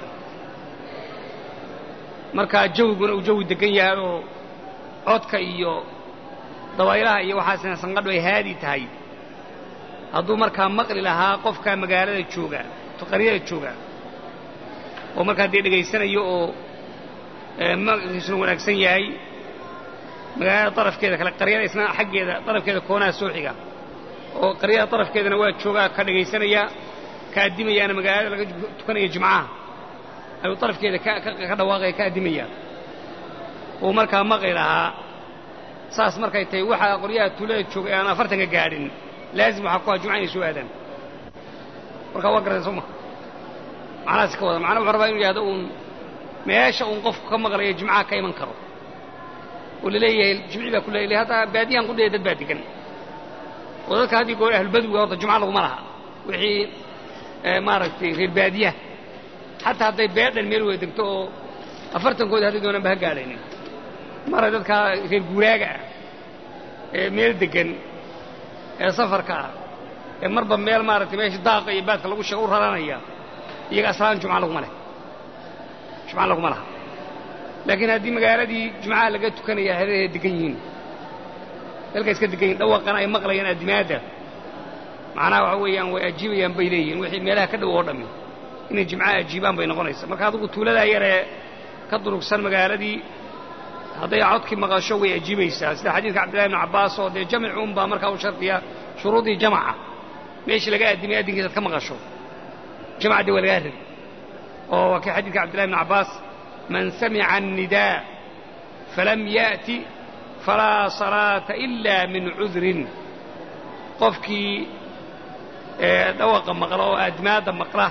markaa jawiguna uu jawi deggan yahay oo codka iyo dabaylaha iyo waxaasina sanqadhu ay haadi tahay hadduu markaa maqli lahaa qofka magaalada jooga qaryada jooga oo markaa dee dhegaysanayo oo maqalkiisuna wanaagsan yahay magaalada darafkeeda kale qaryada isna xaggeeda darafkeeda koonaha soo xiga oo qaryada darafkeedana waa joogaa ka dhegaysanaya ka addimayaana magaalada laga tukanaya jimcaha ayuu darafkeeda ka dhawaaqaya ka addimaya uu markaa maqli lahaa saas markay tahay waxaa qoryaha tuulada jooga ee aan afartanka gaadhin laazim waxaa ku aha jumca inay soo aadaan markaa waa garatan soo ma macnahaas ka wada macnaa wuxuu rabaa inu yihahdo uun meesha uun qofku ka maqlayo jimcaha ka iman karo oo la leeyahay jimci baa ku leeyahay hadda baadiyahan qudhaya dad baa degan oo dadka haddii goor ahlubadwiga horta jumca laguma laha wixii maaragtay reer baadiyaha xataa hadday beedhan meel wada degto oo afartankooda hadday doonaan ba ha gaadhaynin mara dadkaa reer guuraaga ah ee meel deggan ee safarka ah ee marba meel maaragtay meesha daaqa iyo baadka lagu sheego u raranaya iyaga aslaan jumca laguma leh jumca laguma laha laakiin haddii magaaladii jumcaha laga tukanaya hareerahay degan yihiin dalka iska degan yihin dhawaqana ay maqlayaan addimaadda macnaha waxa weeyaan way ajiibayaan bay leeyihiin wixii meelaha ka dhow oo dhammi inay jimcaha ajiibaan bay noqonaysaa marka adigu tuuladaa yaree ka durugsan magaaladii hadday codkii maqasho way ajiibaysaa sida xadiidka cabdillahi ibnu cabbaas oo dee jamic unbaa markaa u shardiya shuruudii jamaca meeshii laga addimay addinkiisaad ka maqasho jamacdii waa lagaa rabi oo waa kii xadiidka cabdillahi ibnu cabbaas man samica annidaa falam ya'ti falaa salaata ila min cudrin qofkii dhawaqa maqla oo addimaadda maqla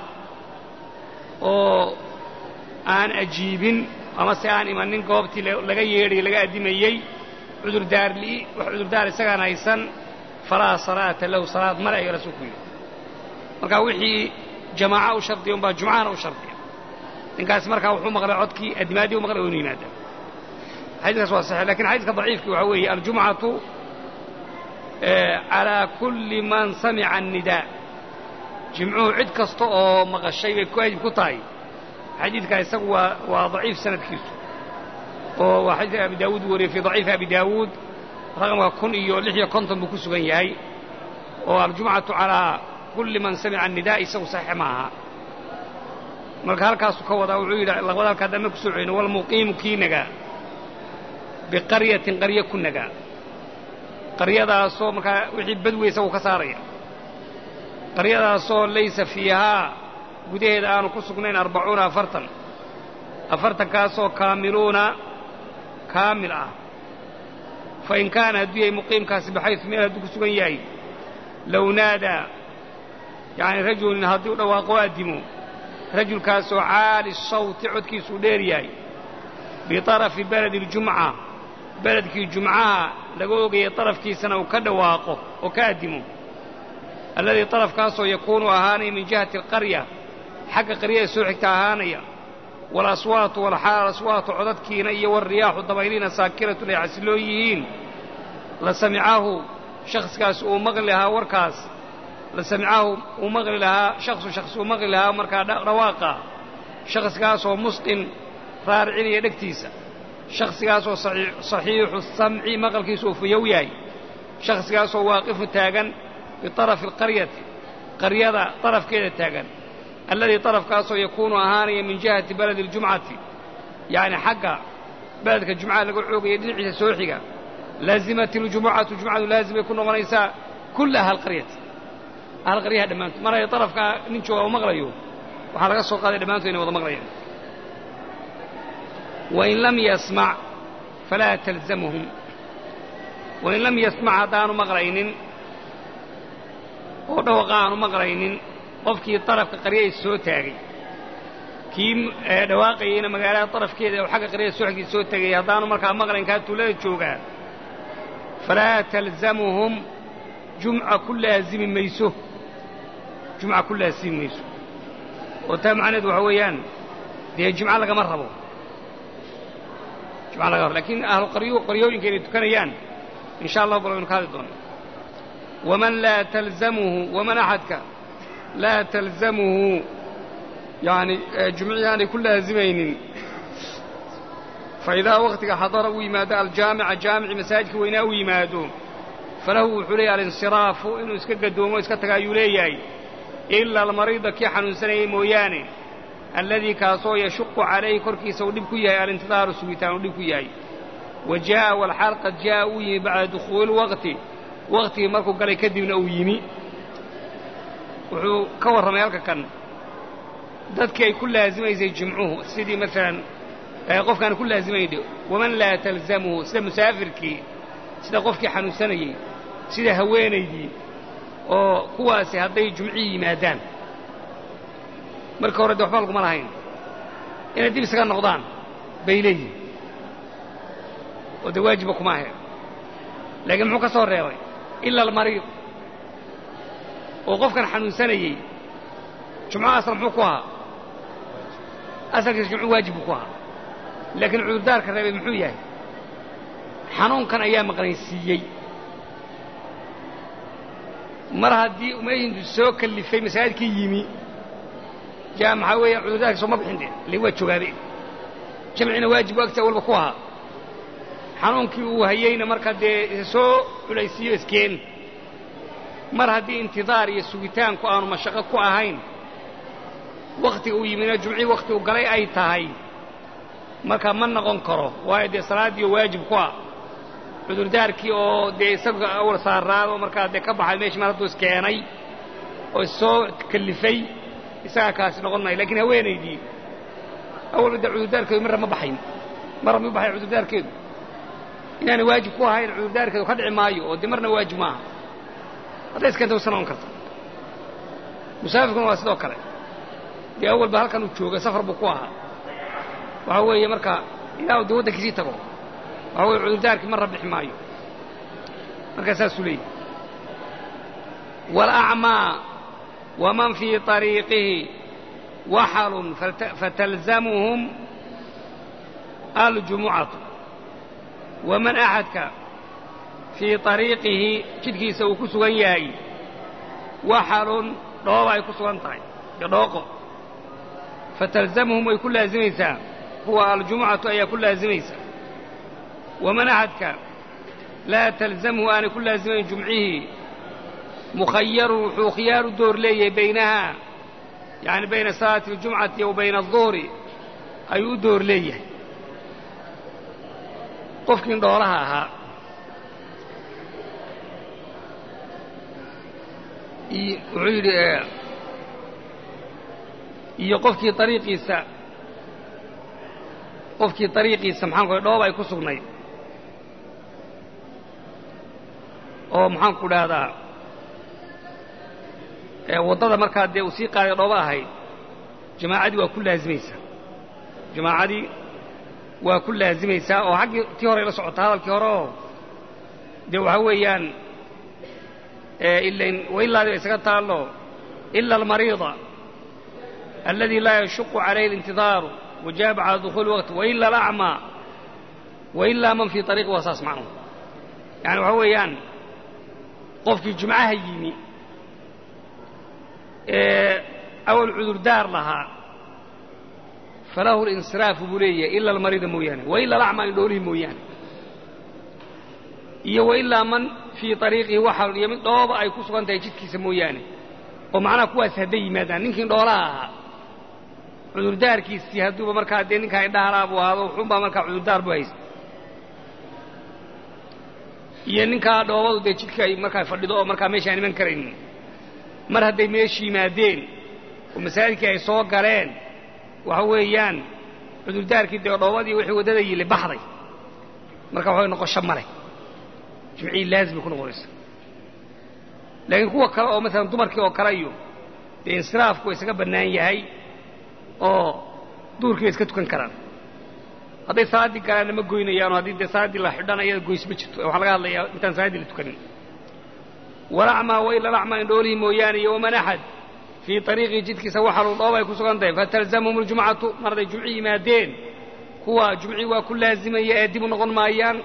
oo aan ajiibin ama se aan imanin goobtii laga yeedhay laga addimayey cudurdaar li'i wax cudurdaar isagaan haysan falaa salaata lahu salaad male ayuu rasuulku yidhi marka wixii jamaaca u shardiya unbaa jumcahana u shardiya ninkaasi markaa wuxuu maqlay codkii addimaaddii u maqlay oo inu yimaada xadiiskaas waa saxiix lakin xadiiska daciifkii waxaa weeye aljumcatu calaa kulli man samica annidaa jimcuhu cid kasta oo maqashay bay waajib ku tahay xadiidkaa isagu waa waa daciif sanadkiisu oo waa xadiidka abi daawuud u wariyey fii daciifi abi daawuud raqamka kun iyo lix iyo konton buu ku sugan yahay oo aljumcatu calaa kulli man samica annidaa isagu saxiix ma aha marka halkaasuu ka wadaa wuxuu yidhi labada halkaa dambe ku soo celino walmuqiimu kii nagaa biqaryatin qaryo ku nagaa qaryadaasoo markaa wixii badwey isagu ka saaraya qaryadaasoo laysa fiihaa gudaheeda aanu ku sugnayn arbacuuna afartan afartankaasoo kaamiluuna kaamil ah fa in kaana hadduu yahay muqiimkaasi baxaysu meel hadduu ku sugan yahay low naadaa yacni rajulin haddii u dhawaaqo addimo rajulkaasoo caali sawti codkiisuu dheer yahay biطarafi beledi اljumca beledkii jumcaha laga ogayay طarafkiisana uu ka dhawaaqo oo ka addimo alladii طarafkaasoo yakuunu ahaanaya min jihati اlqarya xagga qaryada soo xigta ahaanaya walaswaatu walxaal aswaatu codadkiina iyo walriyaaxu dabayliina saakiratun ay xasiloon yihiin la samicahu shakhsigaas uu maqli lahaa warkaas la samicahu uu maqli lahaa shaksu shakhsi uu maqli lahaa markaa dhawaaqa shakhsigaasoo musqin raaricinaya dhegtiisa shakhsigaasoo saxiixu samci maqalkiisu uu fuyow yahay shakhsigaasoo waaqifu taagan biطarafi alqaryati qaryada طarafkeeda taagan alladii طarafkaasoo yakuunu ahaanaya min jihati baladi اljumcati yacni xagga beledka jumcaha laga xoogaya dhinaciisa soo xiga laazimat اljumucatu jumcadu laazimay ku noqonaysaa kulla ahalqaryati ahalqaryaha dhammaantood mar ay طarafkaa nin jooga u maqlayo waxaa laga soo qaaday dhammaantood inay wada maqlayaan wain lam yasmac falaa talzamhum wain lam yasmac haddaanu maqlaynin oo dhawaqa aanu maqlaynin qofkii darafka qaryada soo taagay kii dhawaaqayeyna magaalada darafkeeda oo xagga qaryada soo xigtay soo tegay haddaanu markaa maqlayn kaa tuulada joogaa falaa talzamuhum jumca ku laazimi mayso jumca ku laazimi mayso oo taa macnaheedu waxa weeyaan dee jumco lagama rabo jumca laga rabo lakiin ahlu qaryo qaryooyinka inay tukanayaan in sha allah bal waynu ka hadli doona waman laa talzamuhu waman axadka laa talzamuhu yani jumcihii aanay ku laazimaynin faidaa waktiga xadara uu yimaado aljaamica jaamici masaajidka weynaa uu yimaado falahu wuxuu leeyahy alinsiraafu inuu iska gadoomo iska taga ayuu leeyahay ila almariida kii xanuunsanayay mooyaane alladii kaasoo yashuqu calayhi korkiisa uu dhib ku yahay alintidaaru sugitaan uu dhib ku yahay wa jaa'a walxaal qad jaa'a uu yimi bacda dukhuuli lwaqti waqtigii markuu galay kadibna uu yimi wuxuu ka warramay halka kan dadkii ay ku laazimaysay jimcuhu sidii maalan qofkaan ku laazimayndhe waman laa talzamuhu sida musaafirkii sida qofkii xanuunsanayey sida haweenaydii oo kuwaasi hadday jumcihii yimaadaan marka hore de waxba laguma lahayn inay dib isaga noqdaan bay leeyihin oo dee waajiba kuma ahe laakiin muxuu ka soo reebay ila almariid oo qofkan xanuunsanayey jumco asal muxuu ku ahaa asalkiisa jumcu waajib buu ku ahaa laakiin cudurdaarka reebay muxuu yahay xanuunkan ayaa maqnaysiiyey mar haddii umayhintu soo kallifay masaajidkii yimi jaa maxaa weeyaan cudurdaarkii soo ma bixin de ile waa jogaabe jamcina waajib agta walba ku ahaa xanuunkii uu hayeyna marka dee soo culaysiiyo iskeen mar haddii intidaar iyo sugitaanku aanu mashaqo ku ahayn wakhtiga uu yimina jumcii wakhti uu galay ay tahay marka ma noqon karo waayo dee salaaddiioo waajib ku ah cudurdaarkii oo dee isaga awal saaraado markaa dee ka baxay meeshii mar hadduu iskeenay oo issoo kallifay isagaa kaasi noqon maayo lakiin haweenaydii awalba dee cudurdaarkeedu marra ma baxayn marra ma baxay cudurdaarkeedu inaanay waajib ku ahayn cudurdaarkeedu ka dhici maayo oo dee marna waajib maaha hadday iskeenta wasa noqon karta musaafirkuna waa sidoo kale dee awalba halkan uu jooga safar buu ku ahaa waxaa weeye marka ilaa uu dee waddankiisii tago waxaa weye cudurdaarkii marra bixi maayo markaa saasuu leeyahy waalacmaa waman fii طariiqihi waxalun fatalzamuhum aljumucatu waman axadka fii طariiqihi jidhkiisa uu ku sugan yahay waxalun dhooba ay ku sugan tahay iyo dhooqo fatalzamuhum way ku laazimaysaa kuwa aljumucatu ayaa ku laazimaysa waman axadka laa talzamhu aanay ku laazimayn jumcihii mukhayarun wuxuu khiyaar u door leeyahay baynahaa yacni bayna salaati اljumcati wa bayna aلduhri ayuu u door leeyahay qofkiin dhoolaha ahaa wuxuu yidhi iyo qofkii ariiqiisa qofkii ariiqiisa maxaan ku dhoob ay ku sugnayd oo maxaan ku dhahdaa waddada markaa dee uu sii qaaday dhooba ahayd jamaacadii waa ku laazimaysaa jamaacadii waa ku laazimaysaa oo xaggii tii horey la socotaa hadalkii hore oo dee waxaa weeyaan ilain wailaadi ba isaga taallo ila almariida aladi laa yashuqu calayhi alintidaaru wajaaba cala dukhuuli waqti waila alacmaa wailaa man fii ariiqi waa saas macnuhu yani waxaa weeyaan qofkii jumcaha yimi ee awal cudurdaar lahaa falahu linsiraafu buu leeyahay ila almariida mooyaane waila alacmaa indhoolihii mooyaane iyo wailaa man fii ariiqihi waxal iyo mid dhooba ay ku sugan tahay jidhkiisa mooyaane oo macnaha kuwaas hadday yimaadaan ninkii dhoolaha ahaa cudurdaarkiisii hadduuba markaa dee ninkaa indhahalaa buu ahaado wuxuunbaa markaa cudurdaar bu haysta iyo ninkaa dhoobadu dee jidhka ay markaa fadhido oo markaa meeshaan iman karaynin mar hadday meesha yimaadeen oo masaajidkii ay soo galeen waxa weeyaan cudurdaarkii dee dhoobadii wixii waddada yili baxday marka waxay noqosho male jimcihii laazimay ku noqonaysa laakiin kuwa kale oo maalan dumarkii oo kale iyo dee insiraafku waa isaga bannaan yahay oo duurkii bay iska tukan karaan hadday salaaddii galaanna ma goynayaanoo haddii dee salaaddii la xidhan ayada goys ma jirto waxaa laga hadlayaa intaan salaaddii la tukanin walacmaa waila lacmaa indhoolihii mooyaane iyo waman axad fii ariiqii jidkiisa waxaluu dhooba ay ku sugan tahay fatalzamhum aljumcatu mar hadday jumci yimaadeen kuwa jumcii waa ku laazimaya ee dib u noqon maayaan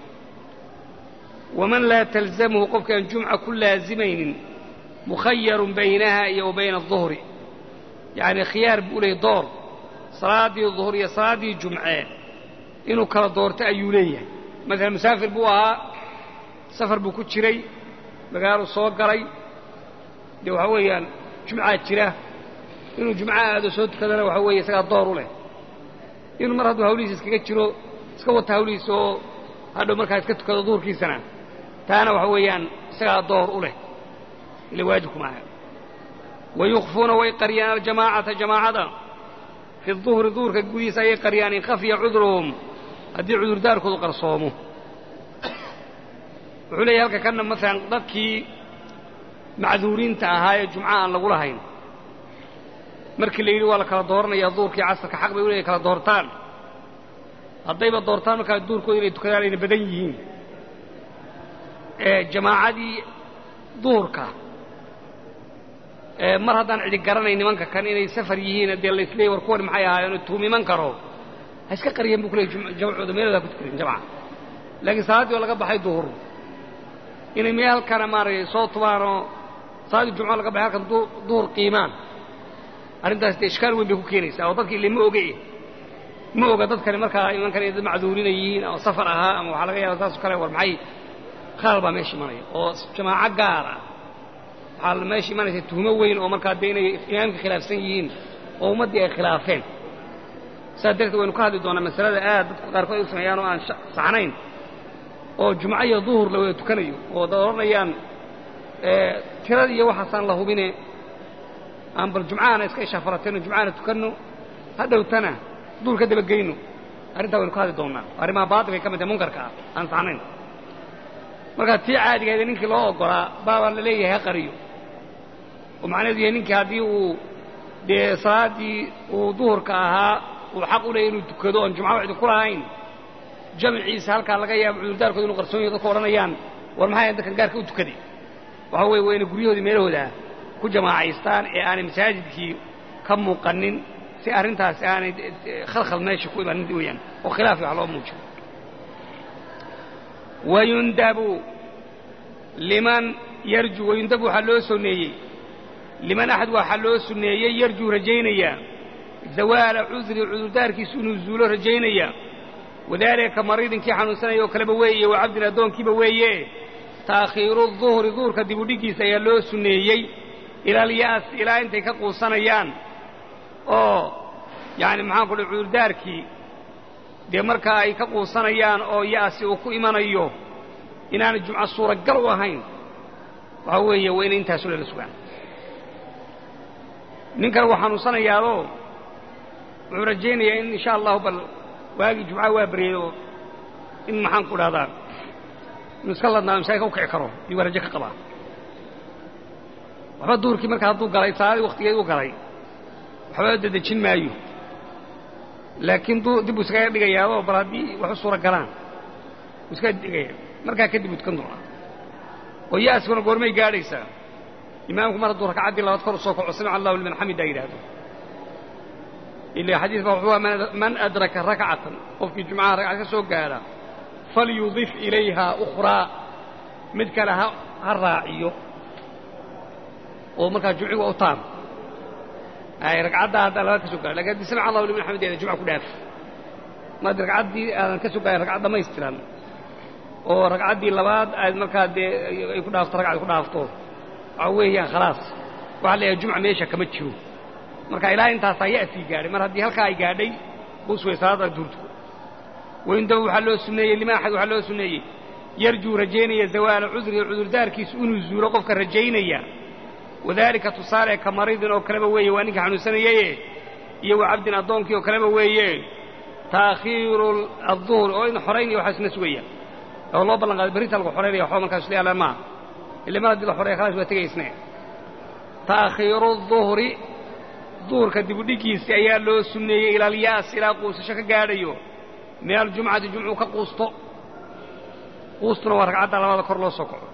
waman laa talzamhu qofkaan jumca ku laazimaynin mukhayarun baynaha iyo wa bayna aduhri yacni khiyaar buu leeyay door salaaddii duhur iyo salaaddii jumce inuu kala doorto ayuu leeyahay maalan musaafir buu ahaa safar buu ku jiray magaaluu soo galay dee waxaa weeyaan jumcaa jira inuu jumco aado soo tukadana waxaa weeye isagaa door u leh inuu mar hadduu hawlihiisa iskaga jiro iska wata hawlihiisa oo hadhow markaa iska tukado duhurkiisana taana waxa weeyaan isagaa door u leh ila waajibku maaha wayukfuuna way qariyaan aljamaacata jamaacada fi duhri duhurka gudihiisa ayay qariyaan in khafiya cudruhum haddii cudurdaarkoodu qarsoomo wuxuu leeyahy halka kanna maalan dadkii macduuriinta ahaa ee jumca aan lagu lahayn markii la yidhi waa la kala dooranayaa duhurkii casarka xaq bay u leeyahy kala doortaan haddayba doortaan markaa duurkooda inay tukadaan ayna badan yihiin ee jamaacadii duhurka mar haddaan cidi garanayn nimanka kan inay safar yihiin dee laisleeyay war kuwani maxay ahaayeen tuumiman karo ha iska qariyeen buu ku leeyay jamcooda meelooda ku tukarin jamca laakiin salaaddii oo laga baxay duhur inay meel halkana maaragtay soo tubaanoo salaaddii jumco laga baxay halkan duhur qiimaan arrintaas dee ishkaal weyn bay ku keenaysaa oo dadki ile ma oge ma oga dadkani markaa imankan inay dad macduurina yihiin oo safar ahaa ama waxaa laga yaaba saasoo kale war maxay khalal baa meesha imanaya oo jamaaco gaar ah waxaa meesha imanaysa tuhmo weyn oo markaa dee inay imaamka khilaafsan yihiin oo ummaddii ay khilaafeen saas darteed waynu ka hadli doonaa masalada aad dadku qaarkood ay u sameeyaan oo aan saxnayn oo jumco iyo duhur la wada tukanayo oo dad odhanayaan tirada iyo waxaasaan la hubine aan bal jumcahana iska ishaafaratayno jumcahana tukanno ha dhowtana duhur ka dabageyno arrintaa waynu ka hadli doonnaa arrimaha baatilkay ka mid tahay munkarka ah aan saxnayn markaa tii caadigeeda ninkii loo oggolaa baabaa la leeyahay ha qariyo oo macnaheedu yahay ninkii haddii uu dee salaaddii uu duhurka ahaa uu xaq u leeyay inuu tukado oon jumca wacdi ku lahayn jamciisa halkaa laga yaabo cudurdaarkooda inu qarsoon yaho dadku odhanayaan war maxay dadkan gaarka u tukaday waxa weeye waa inay guryahoodii meelahooda ku jamaacaystaan ee aanay masaajidkii ka muuqanin si arrintaasi aanay khalkhal meesha ku imanin weeyaan oo khilaafi wax loo muujiyo wayundabu liman yarju wayundabu waxaa loo sunneeyey liman axad waxaa loo sunneeyey yarjuu rajaynaya zawaala cudri cudurdaarkiisu inuu zuulo rajaynaya wadaalika ka mariidinkii xanuunsanaya oo kaleba weeye wa cabdin addoonkiiba weeye taakhiiru duhri duhurka dibudhiggiisa ayaa loo sunneeyey ila alya'as ilaa intay ka quusanayaan oo yacni maxaan ku dhi cudurdaarkii dee markaa ay ka quusanayaan oo ya'si uu ku imanayo inaanay jumco suuragal u ahayn waxaa weeye waa inay intaasu lala sugaan ninkan wuu xanuunsanayaadoo wuxuu rajaynayaa in insha allahu bal waagii jumcaha waa baryay oo in maxaan ku dhahdaa inuu iska ladnaa masaajidka u kici karo iyo waa rajo ka qabaa waxba duhurkii marka hadduu galay salaadii waktigeed u galay waxba dadejin maayo laakiin dib buu iskaga dhigayaadoo bal haddii wax u suura galaan buu iskaga dhigaya markaa kadib buu tukan doonaa oo ya'skuna goormay gaadhaysaa imaamku mar hadduu ragcaddii labaad kor u soo kaco samica allahu liman xamida yidhaahdo ila xadiis baa wuxuu man adraka rakcatan qofkii jumcaha ragcad ka soo gaadha falyudif ilayha ukhraa mid kale ha ha raaciyo oo markaa jumciga u taam ay ragcaddaa haddaa labaad ka soo gaadha lakin haddii samica allahu liman xamideeda jumca ku dhaaf maad ragcaddii aadan ka soo gaadhin ragcad dhamaystiran oo ragcaddii labaad aad markaa dee ay ku dhaafto ragcad ku dhaafto waxaa weeyaan khalaas waxaa leeyahay jumca meesha kama jiro marka ilaa intaasaa ya'sii gaadhay mar haddii halkaa ay gaadhay bus way salaada duurtuko wayndaba waxaa loo sunneeyey lima axad waxaa loo sunneeyey yarjuu rajaynaya zawaala cudriga cudurdaarkiisu inuu zuulo qofka rajaynaya wadaalika tusaale ka maridin oo kaleba weeye waa ninka xanuunsanayaye iyo wa cabdin addoonkii oo kaleba weeye taakhiiru adduhri oo in xoraynaya waxaa isna sugaya oo loo ballan qaaday berrinta lagu xoraynaya waxba markaas isla yaalaan maaha ille mar haddii la xoreeya khalaas waa tegaysne taakhiiru duhri duhurka dibudhiggiisi ayaa loo sunneeyey ila alyaas ilaa quusasho ka gaadhayo min aljumcati jumcuu ka quusto quustuna waa ragcadda labada kor loo soo kaco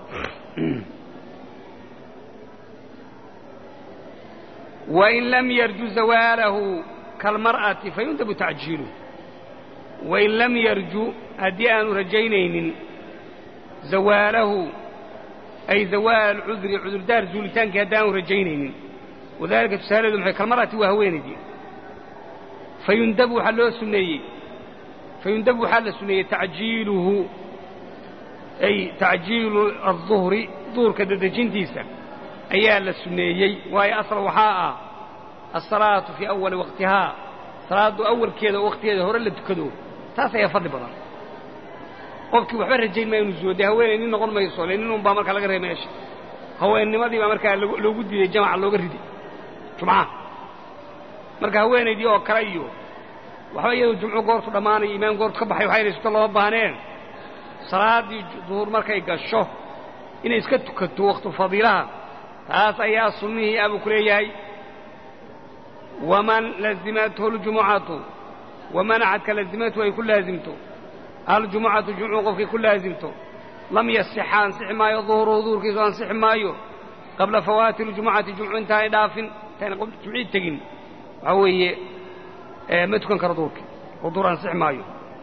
wain lam yarju zawaalahu kalmar'ati fayundabu tacjiilu wain lam yarju haddii aanu rajaynaynin zawaalahu ay zawaal cudri cudurdaar zuulitaankii haddii aanu rajaynaynin wadalika tusaalaheedu maxay kalmar'ati waa haweenaydii fayundabu waxaa loo sunneeyey fayundabu waxaa la sunneeyey tacjiiluhu ay tacjiilu adduhri duhurka dadejintiisa ayaa la sunneeyey waayo asal waxaa ah alsalaatu fii awali waqtihaa salaaddu awalkeeda oo wakhtigeeda hore la tukado taas ayaa fadli badan qofkii waxba rajayn maa inuu zuulo dee haweenay nin noqon mayso le nin un baa markaa laga reey meesha haweennimadii baa markaa loogu diiday jamaca looga riday jumcaha marka haweenaydii oo kale iyo waxba iyadu jumcu goortu dhammaanayo imaam goortu ka baxay waxayna suto looma baahneen salaaddii duhur markay gasho inay iska tukato wakhtu fadiilaha taas ayaa sunnihii abuu ku leeyahay waman lazimathu aljumucatu waman axadka lazimathu ay ku laasimto aljumucatu jumcu qofkay ku laasimto lam yasixa ansixi maayo duhuruhu duhurkiisu ansixi maayo qabla fawaati ljumucati jumcu intaanay dhaafin intaanay jumcii tegin waxaa weeye ma tukan karo duurki oo duur ansixi maayo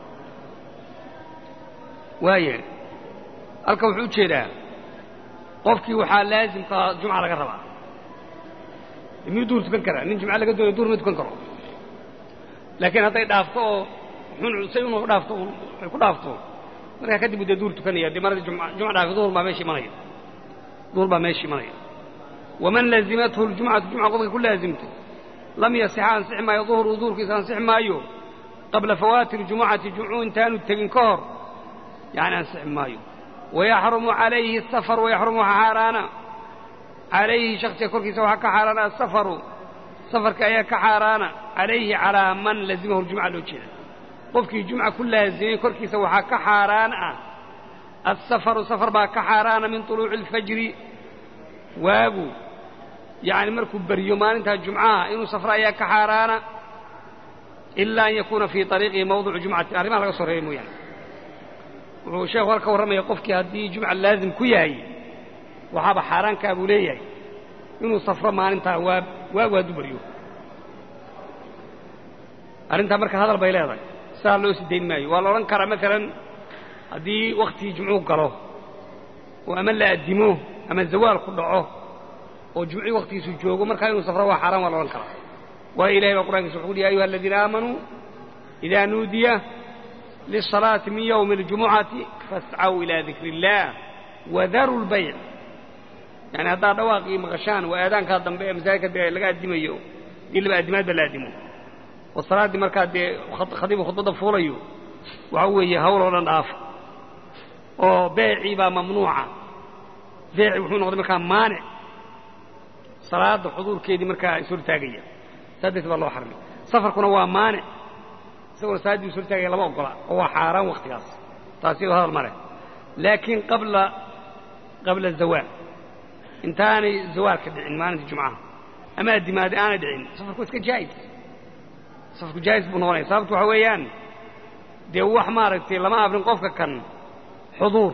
waaya halkan wuxuu u jeedaa qofkii waxaa laasimka jumca laga rabaa miyuu duur tukan karaa nin jumca laga doonaya duur ma tukan karo laakiin hadday dhaafto oo xun say unu dhaafto ay ku dhaafto markaa kadib dee duur tukanaya dee marada jumca dhaafi duhur baa meesha imanaya duhur baa meesha imanaya waman laazimathu ljumcatu jumca qofka ku laazimtay lam yasixa ansixi maayo duhru duhurkiisa ansixi maayo qabla fawaati ljumucati jumcu intaanu tegin ka hor yani ansixi maayo wayaxrumu calayhi asafar wayaxrumu waxaa xaaraana calayhi shaksiga korkiisa waxaa ka xaaraana asafaru safarka ayaa ka xaaraana calayhi calaa man lazimahu ljumca loo jeeda qofkii jumca ku laazimay korkiisa waxaa ka xaaraan ah asafaru safar baa ka xaaraana min طuluuci اlfajri waagu yani markuu beryo maalintaa jumcaha inuu safro ayaa ka xaaraana ila an yakuuna fii طariiqihi mawducu jumcati arrimaha laga soo reebay mooyaane wuxuu sheekhu halka warramaya qofkii haddii jumca laazim ku yahay waxaaba xaaraankaa buu leeyahay inuu safro maalintaa waa waagu hadduu beryo arrintaa marka hadal bay leedahay sidaa loo sii dayn maayo waa la odhan karaa maalan haddii wakhtigii jumcuhu galo oo ama la addimo ama zawaal ku dhaco oo jumcii wakhtigiisu joogo markaa inuu safro waa xaaraan waa la odhan karaa waayo ilahay baa qur'ankiisa wuxu uhi ya ayuha aladiina aamanuu idaa nuudiya lisalaati min yowmi اljumucati fascaw ilaa dikri اllah wadaru lbayc yani haddaad dhawaaqii maqashaan waa aadaankaa dambe ee masaajidka dee laga addimayo dii laba addimaad ba la addimo oo salaaddii markaa dee khadiibu khudbadda fuulayo waxa weeye hawl oo dhan dhaafa oo beecii baa mamnuuca beecii wuxuu noqday markaa maanic salaadda xuduurkeedii markaa ishortaagaya saa darteed baa loo xarmay safarkuna waa maanic isagoo salaaddii ishortaagaya lama ogola oo waa xaaraan wakhtigaas taasi iyadoo hadal ma leh laakiin qabla qabla zawaal intaanay zawaalka dhicin maalinta jumcaha ama addimaadi aanay dhicin safarku iska jaa'is safarku jaa'is buu noqonaya sababtu waxa weeyaan dee wax maaragtay lama afrin qofka kan xuduur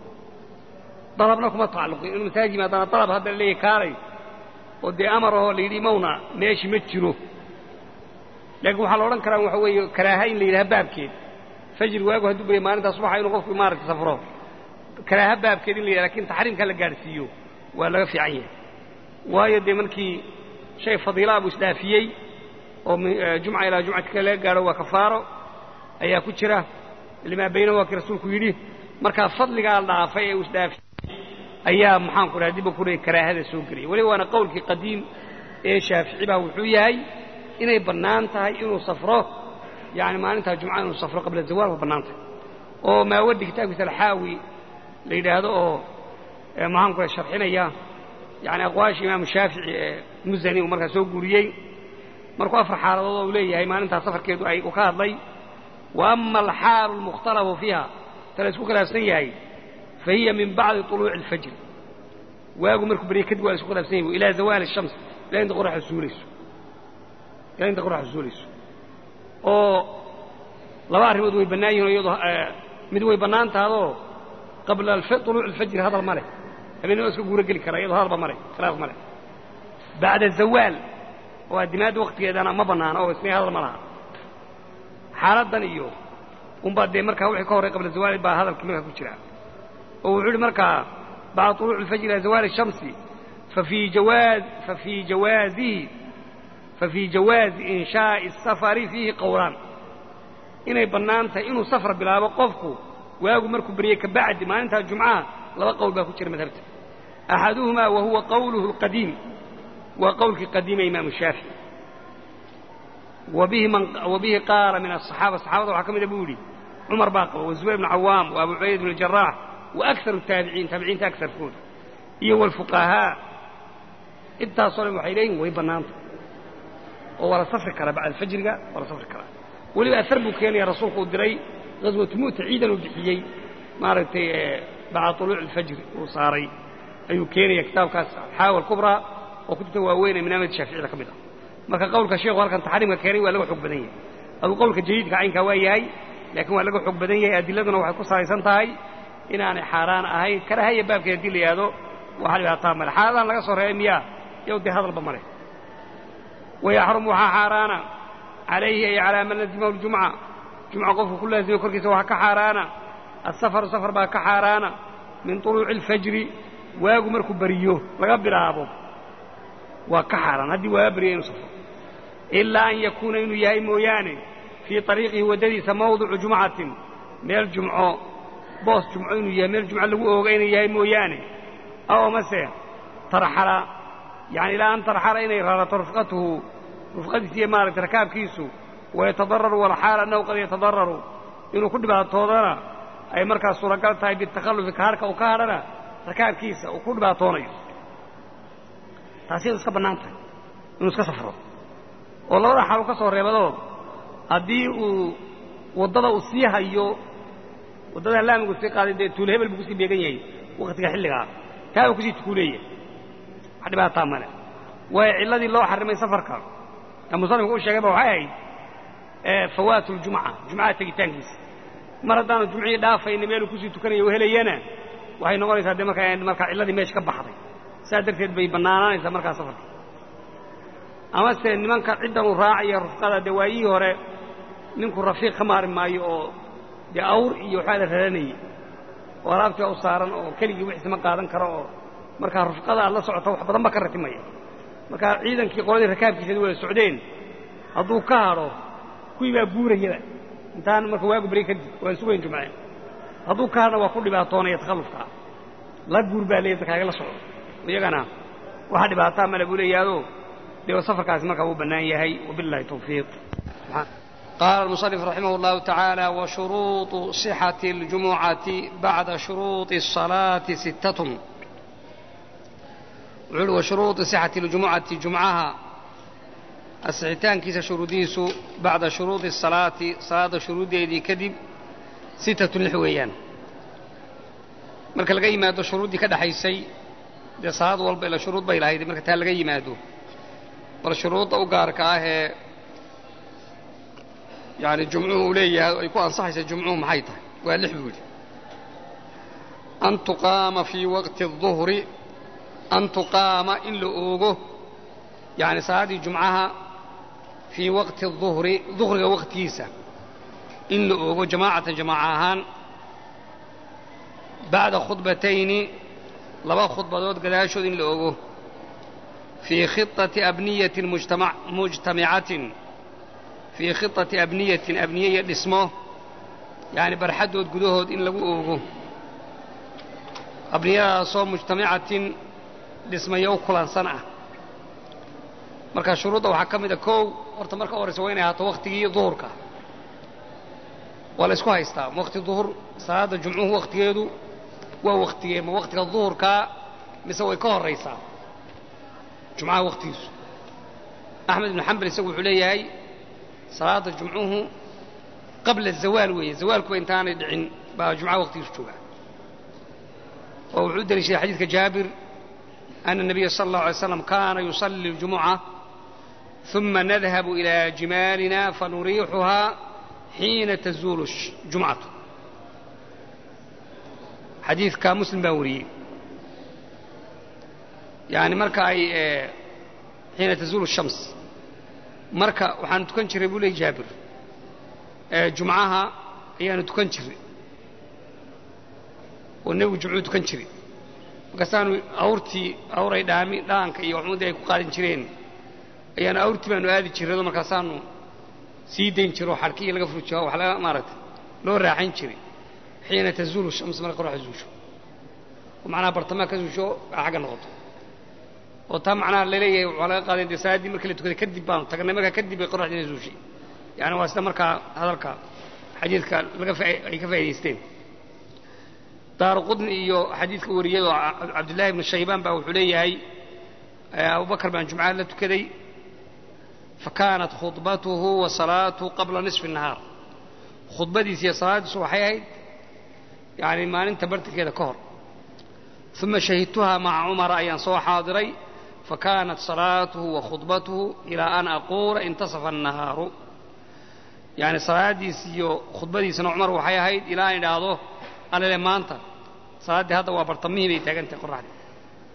dalabna kuma tacalluqin inuu masaajid yimaadana dalab hadda la leeyahy kaalay oo dee amar ahoo la yidhi mawna meeshi ma jiro laakiin waxaa la odhan karaa waxa weeye karaaha in la yidhaha baabkeed fajri waagu hadduu baya maalintaa subaxa inuu qofku maaragtay safro karaaha baabkeed in la yidhaha lakin taxriimka la gaadhsiiyo waa laga fiican yahay waayo dee markii shay fadiilaa buu isdhaafiyey oo jumca ilaa jumcati kale laga gaadho waa kafaaro ayaa ku jira limaa baynahu waa kii rasuulku yidhi markaa fadligaa dhaafay ee uu isdhaafiyey ayaa maxaanku dhaha dibba ku leey karaahada soo gelaya weliba waana qowlkii qadiim ee shaafici baa wuxuu yahay inay bannaan tahay inuu safro yani maalintaa jumca inuu safro qabla zawaal waa bannaan tahay oo maawaddi kitaabkiisa alxaawi la yidhaahdo oo maxaanku dhaha sharxinaya yani aqwaasha imaamu shaafici ee musani uu markaa soo guuriyey markuu afar xaaladood oo uu leeyahay maalintaa safarkeedu ay uu ka hadlay wa ama alxaalu almukhtalafu fiiha ta la isku khilaafsan yahay fa hiya min bacdi طuluuci اlfajri waagu markuu barya kadib waa la isku khilaafsan yahay ilaa zawaali الshams ilaa inta qoraxda suulayso ilaa inta qoraxda suulayso oo laba arrimood way bannaan yihin iyadoo mid way bannaan tahadoo qabla طuluuci اlfajri hadal ma leh habeenna waa iska guuro geli karaa iyadoo hadalba ma leh khilaaf ma leh bacda zawaal oo addimaadda wakhtigeedana ma bannaana oo isna hadal ma laha xaaladdan iyo unbaa dee markaa wixii ka horray qabla zawaali baa hadalkii markaa ku jira oo wuxuu yidhi markaa bacda طuluuci اlfajri ilaa zawaali الshamsi fafii jawaaz fafii jawaazihi fafii jawaazi inshaaءi الsafari fiihi qowlaan inay bannaan tahay inuu safar bilaabo qofku waagu markuu beryey ka bacdi maalintaa jumcaha laba qowl baa ku jira madhabta axaduhumaa wa huwa qowluhu اlqadiim waa qowlkii qadiima imaamu shaafici wabihi qaala min aلصaxaaba saxaabada waxaa ka mida buu yidhi cumar baa qaba wazubayr bnu cawaam wa abu cubayd bn jaraax wa akaru taabiciin taabiciinta agarkooda iyo wاlfuqahaa intaasoo dhan waxay leeyihin way bannaanta oo waa la safri karaa bacda fajriga waa la safri karaa weliba aar buu keenaya rasuulku uu diray gaswatu mu'ta ciidan uu bixiyey maaragtay bacda طuluuci اlfajri uu saaray ayuu keenaya kitaabkaas alxaawa alkubraa oo kutubta waaweyn ee manaamid shaaficiyada ka mid ah marka qowlka sheekhu halkan taxriimka keenay waa laga xoog badan yahay aduu qowlka jadiidka caynkaa waa yahay laakiin waa laga xoog badan yahay adiladuna waxay ku salaysan tahay inaanay xaaraan ahayn karahaya baabkeed haddii la yidhaahdo waxaa dhibaataa male xaaladahan laga soo reebay miyaa yow dee hadalba male wayaxrumu waxaa xaaraana calayhi ay calaa man lazimahu ljumca jumca qofku ku laazimay korkiisa waxaa ka xaaraana asafaru safar baa ka xaaraana min طuluuci اlfajri waagu markuu beriyo laga bilaabo waa ka xaaraan haddii waaga beriya inuu safro ilaa an yakuuna inuu yahay mooyaane fii طariiqihi waddadiisa mawdicu jumcatin meel jumco boos jumco inuu yahay meel jumco lagu ooga inuu yahay mooyaane aw amase tarxala yani ilaa an tarxala inay rarato rufqatuhu rufqadiisa iyo maaragtay rakaabkiisu wayatadararu walxaal annahu qad yatadararu inuu ku dhibaatoodana ay markaas suuragal tahay bitakhallufi kaharhka uu ka hadhana rakaabkiisa uu ku dhibaatoonayo taasi inu iska bannaan tahay inuu iska safro oo labada xaal uu ka soo reebadoo haddii uu waddada uu sii hayo waddada laamigu sii qaaday dee tuul hebel buu kusii beegan yahay wakhtiga xilligaa taa uu kusii tukuuleeyahay wax dhibaataa male waayo cilladii loo xarrimay safarka ee musanifku u sheegayba waxay ahayd fawaatu ljumca jumcaha tegitaankiisa mar haddaanu jumcihii dhaafayna meeluu kusii tukanaya u helayana waxay noqonaysaa dee markaa markaa cilladii meesha ka baxday saas darteed bay bannaanaanaysaa markaa safarka amase nimanka ciddan uu raacaya rufqada dee waayihii hore ninku rafiiq ka maari maayo oo dee awr iyo waxaa la raranayay oo alaabtii baa u saaran oo keligii wixiisa ma qaadan karo oo markaa rufqada aad la socota wax badan ba ka ratimaya markaa ciidankii qoladii rakaabkiisadi wada socdeen hadduu ka hadho kuwii baa guurayaba intaan marka waagu beri kadib waan sugayn jumceen hadduu ka hadhna waa ku dhibaatoonaya takhallufkaa la guur baa leeya dadkaaga la socdo iyagana waxa dhibaataa male buu leeyahaado dee safarkaasi markaa wuu bannaan yahay wabillahi tawfiiq قال المصنف رحمه الله تعالى وشروط صحة الجمعة بعد شروط الصلاة ستة وعلو وشروط صحة الجمعة جمعها السعتان كيس شروديس بعد شروط الصلاة صلاة شروط يدي كذب ستة الحويان marka laga yimaado shuruuddii ka dhaxaysay dee salaad walba ila shuruud bay lahayd marka taa laga yimaado bal shuruudda u gaarka ah ee yani jumcuhu uu leeyahay ay ku ansaxaysa jumcuhu maxay tahay waa lix buu yidhi an tuqaama fii waqti الظuhri an tuqaama in la oogo yani salaaddii jumcaha fii waqti الظuhri duhriga waqtigiisa in la oogo jamaacatan jamaaca ahaan bacda khudbatayni laba khudbadood gadaashood in la ogo fii khiطati abniyatin mujtamicatin fii khiطati abniyatin abniye iyo dhismo yani barxaddood gudahood in lagu oogo abniyadaasoo mujtamicatin dhismayo u kulansan ah marka shuruudda waxaa ka mid a kow horta marka horeysa waa inay ahaato waktigii duhurka waa la isku haystaa waqti duhur salaadda jumcuhu waktigeedu waa waktigee ma waktiga duhurkaa mise way ka horraysaa jumcaha waktigiisu axmed ibnu xambal isagu wuxuu leeyahay salaadda jumcuhu qabla zawaal weeye zawaalkuba intaanay dhicin baa jumcaha waktigiisu joogaa oo wuxuu u deliishaday xadiidka jaabir ana الnabiya sala اllahu alay slam kaana yusalli اljumuca ثuma nadhabu ilى jimaalina fanuriixuhaa xiina tazuulu jumcatu xadiidka muslim baa wariyey yani marka ay xiina tazuulu shams marka waxaanu tukan jiray buu leey jaabir jumcaha ayaanu tukan jiray oo nebigu jumcuu tukan jiray markaasaanu awrtii awray dhaami dhaanka iyo waxmuudii ay ku qaadin jireen ayaanu awrtii baanu aadi jirrado markaasaanu sii dayn jiro oo xadhkii laga furjiyo wax laga maaragtay loo raaxayn jiray xiina tazuulu shams marka qoraxda zuusho oo macnaha bartamaha ka zuusho xagga noqoto oo taa macnaha laleeyahay waxaa laga qaaday dee salaaddii markii la tukaday kadib baanu tagnay markaa kadib bay qoraxdiina zuushay yani waa sida markaa hadalka xadiidka laga ay ka faa'idaysteen daaru qudni iyo xadiidka wariyay oo cabdullaahi ibnu shaybaan baa wuxuu leeyahay abubakar baan jumcaha la tukaday fakaanat khudbatuhu wa salaatuhu qabla nisfi الnahaar khudbadiisa iyo salaaddiisu waxay ahayd yani maalinta bartankeeda ka hor uma shahidtuhaa maca cumara ayaan soo xaadiray fakaanat salaatuhu wa khudbatuhu ilaa an aquula intasafa الnahaaru yani salaaddiis iyo khudbadiisana cumar waxay ahayd ilaa aan idhaahdo alele maanta salaaddii hadda waa bartamihii bay taagan tahay qoraxdii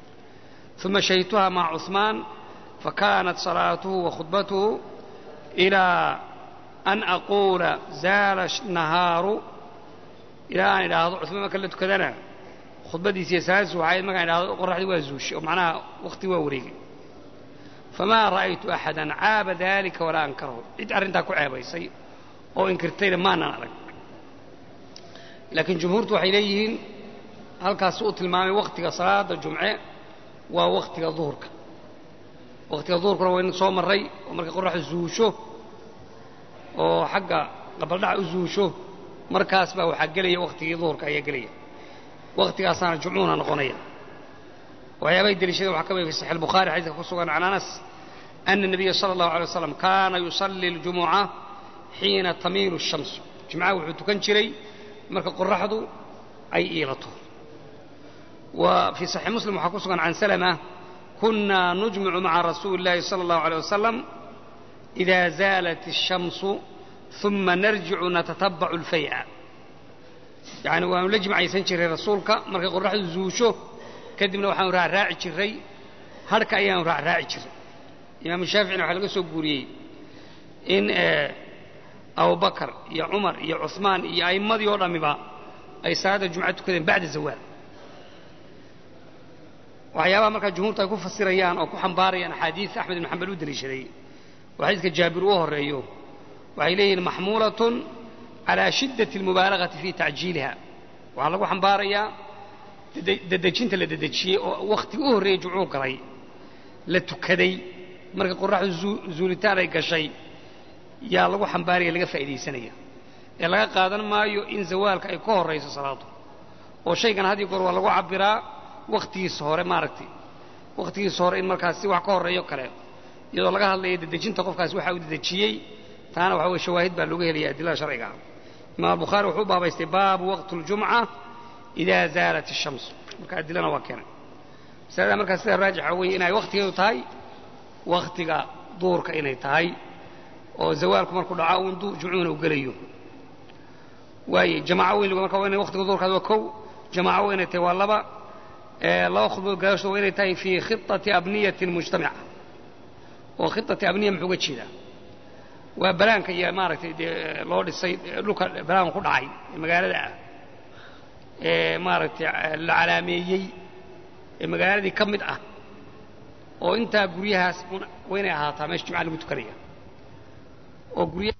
uma shahidtuha maca cuثmaan fakanat salaatuhu wa khudbatuhu ilaa an aquula zaala nahaaru ilaa aan idhaahdo cuثmaan marka la tukadana khudbadiisi iyo salaadiisu waxay ahayd markaan idhahdo qoraxdii waa zuushay oo macnaha wakti waa wareegay famaa ra'aytu axada caaba dalika walaa ankarahu cid arrintaa ku ceebaysay oo inkirtayna maanan arag laakiin jumhuurtu waxay leeyihiin halkaas uu tilmaamay waktiga salaada jumce waa waktiga duhurka waktiga duhurkuna waynu soo marray oo markay qoraxdu zuusho oo xagga qabaldhaca u zuusho markaas baa waxaa gelaya waktigii duhurka ayaa gelaya waktigaasaana jumcuhuna noqonaya waxyaabahay deliishadeen waxaa ka mid fi saxiix albukhaari xadiiska ku sugan can anas ana الnabiya salى اllahu alay waslam kaana yusalli اljumuca xiina tamiilu الshamsu jumcaha wuxuu tukan jiray marka qoraxdu ay iilato wa fii saxiix muslim waxaa ku sugan can salama kuna nujmicu maca rasuuli اllahi salى اllahu alيه wasalam إida zaalat الshamsu ثuma narjicu natatabacu اlfay'a yani waanu la jimcaysan jiray rasuulka markay qoraxdu zuusho kadibna waxaanu raacraaci jiray harhka ayaanu raacraaci jiray imaamu shaaficina waxaa laga soo guuriyey in abubakar iyo cumar iyo cuثmaan iyo a'immadii oo dhammiba ay salaadda jumca tukadeen bacda zawaal waxyaabaha markaa jumhuurta ay ku fasirayaan oo ku xambaarayaan axaadiis axmed ibn xambal u deliishaday oo xadiiska jaabir u horeeyo waxay leeyihiin maxmuulatun calaa shiddati اlmubaalagati fi tacjiiliha waxaa lagu xambaarayaa dedejinta la dedejiyey oo wakhtiga u horreeyey jumcuu galay la tukaday markay qoraxdu zuulitaan ay gashay yaa lagu xambaaraya laga faa'iidaysanaya ee laga qaadan maayo in zawaalka ay ka horrayso salaadu oo shaygan had iyo goor waa lagu cabbiraa wakhtigiisa hore maaragtay wakhtigiisa hore in markaas si wax ka horreeyo kale iyadoo laga hadlaya dedejinta qofkaasi waxa uu dedejiyey taana waxa weye shawaahid baa looga helaya adilada sharciga ah imaam albukhaari wuxuu u baabaystay baabu waqti اljumca ida zaalat الshams marka adilana waa keenay masalada markaa sida raajixa weeye inay wakhtigeedu tahay wakhtiga duurka inay tahay oo zawaalku markuu dhaco uun jumcuhuna u gelayo waaye jamaaco weyn marka waa inay wakhtiga duurkaas waa kow jamaaco waa inay tahay waa laba laba khudbood gadaashooda waa inay tahay fii khiطati abniyati mujtamica oo khiطati abniya muxuu uga jeedaa waa balaanka iyo maaragtay dee loo dhisay dhulka balaanka ku dhacay ee magaalada ah ee maaragtay la calaameeyey ee magaaladii ka mid ah oo intaa guryahaas waa inay ahaataa meesha jumca lagu tukanaya oo gurya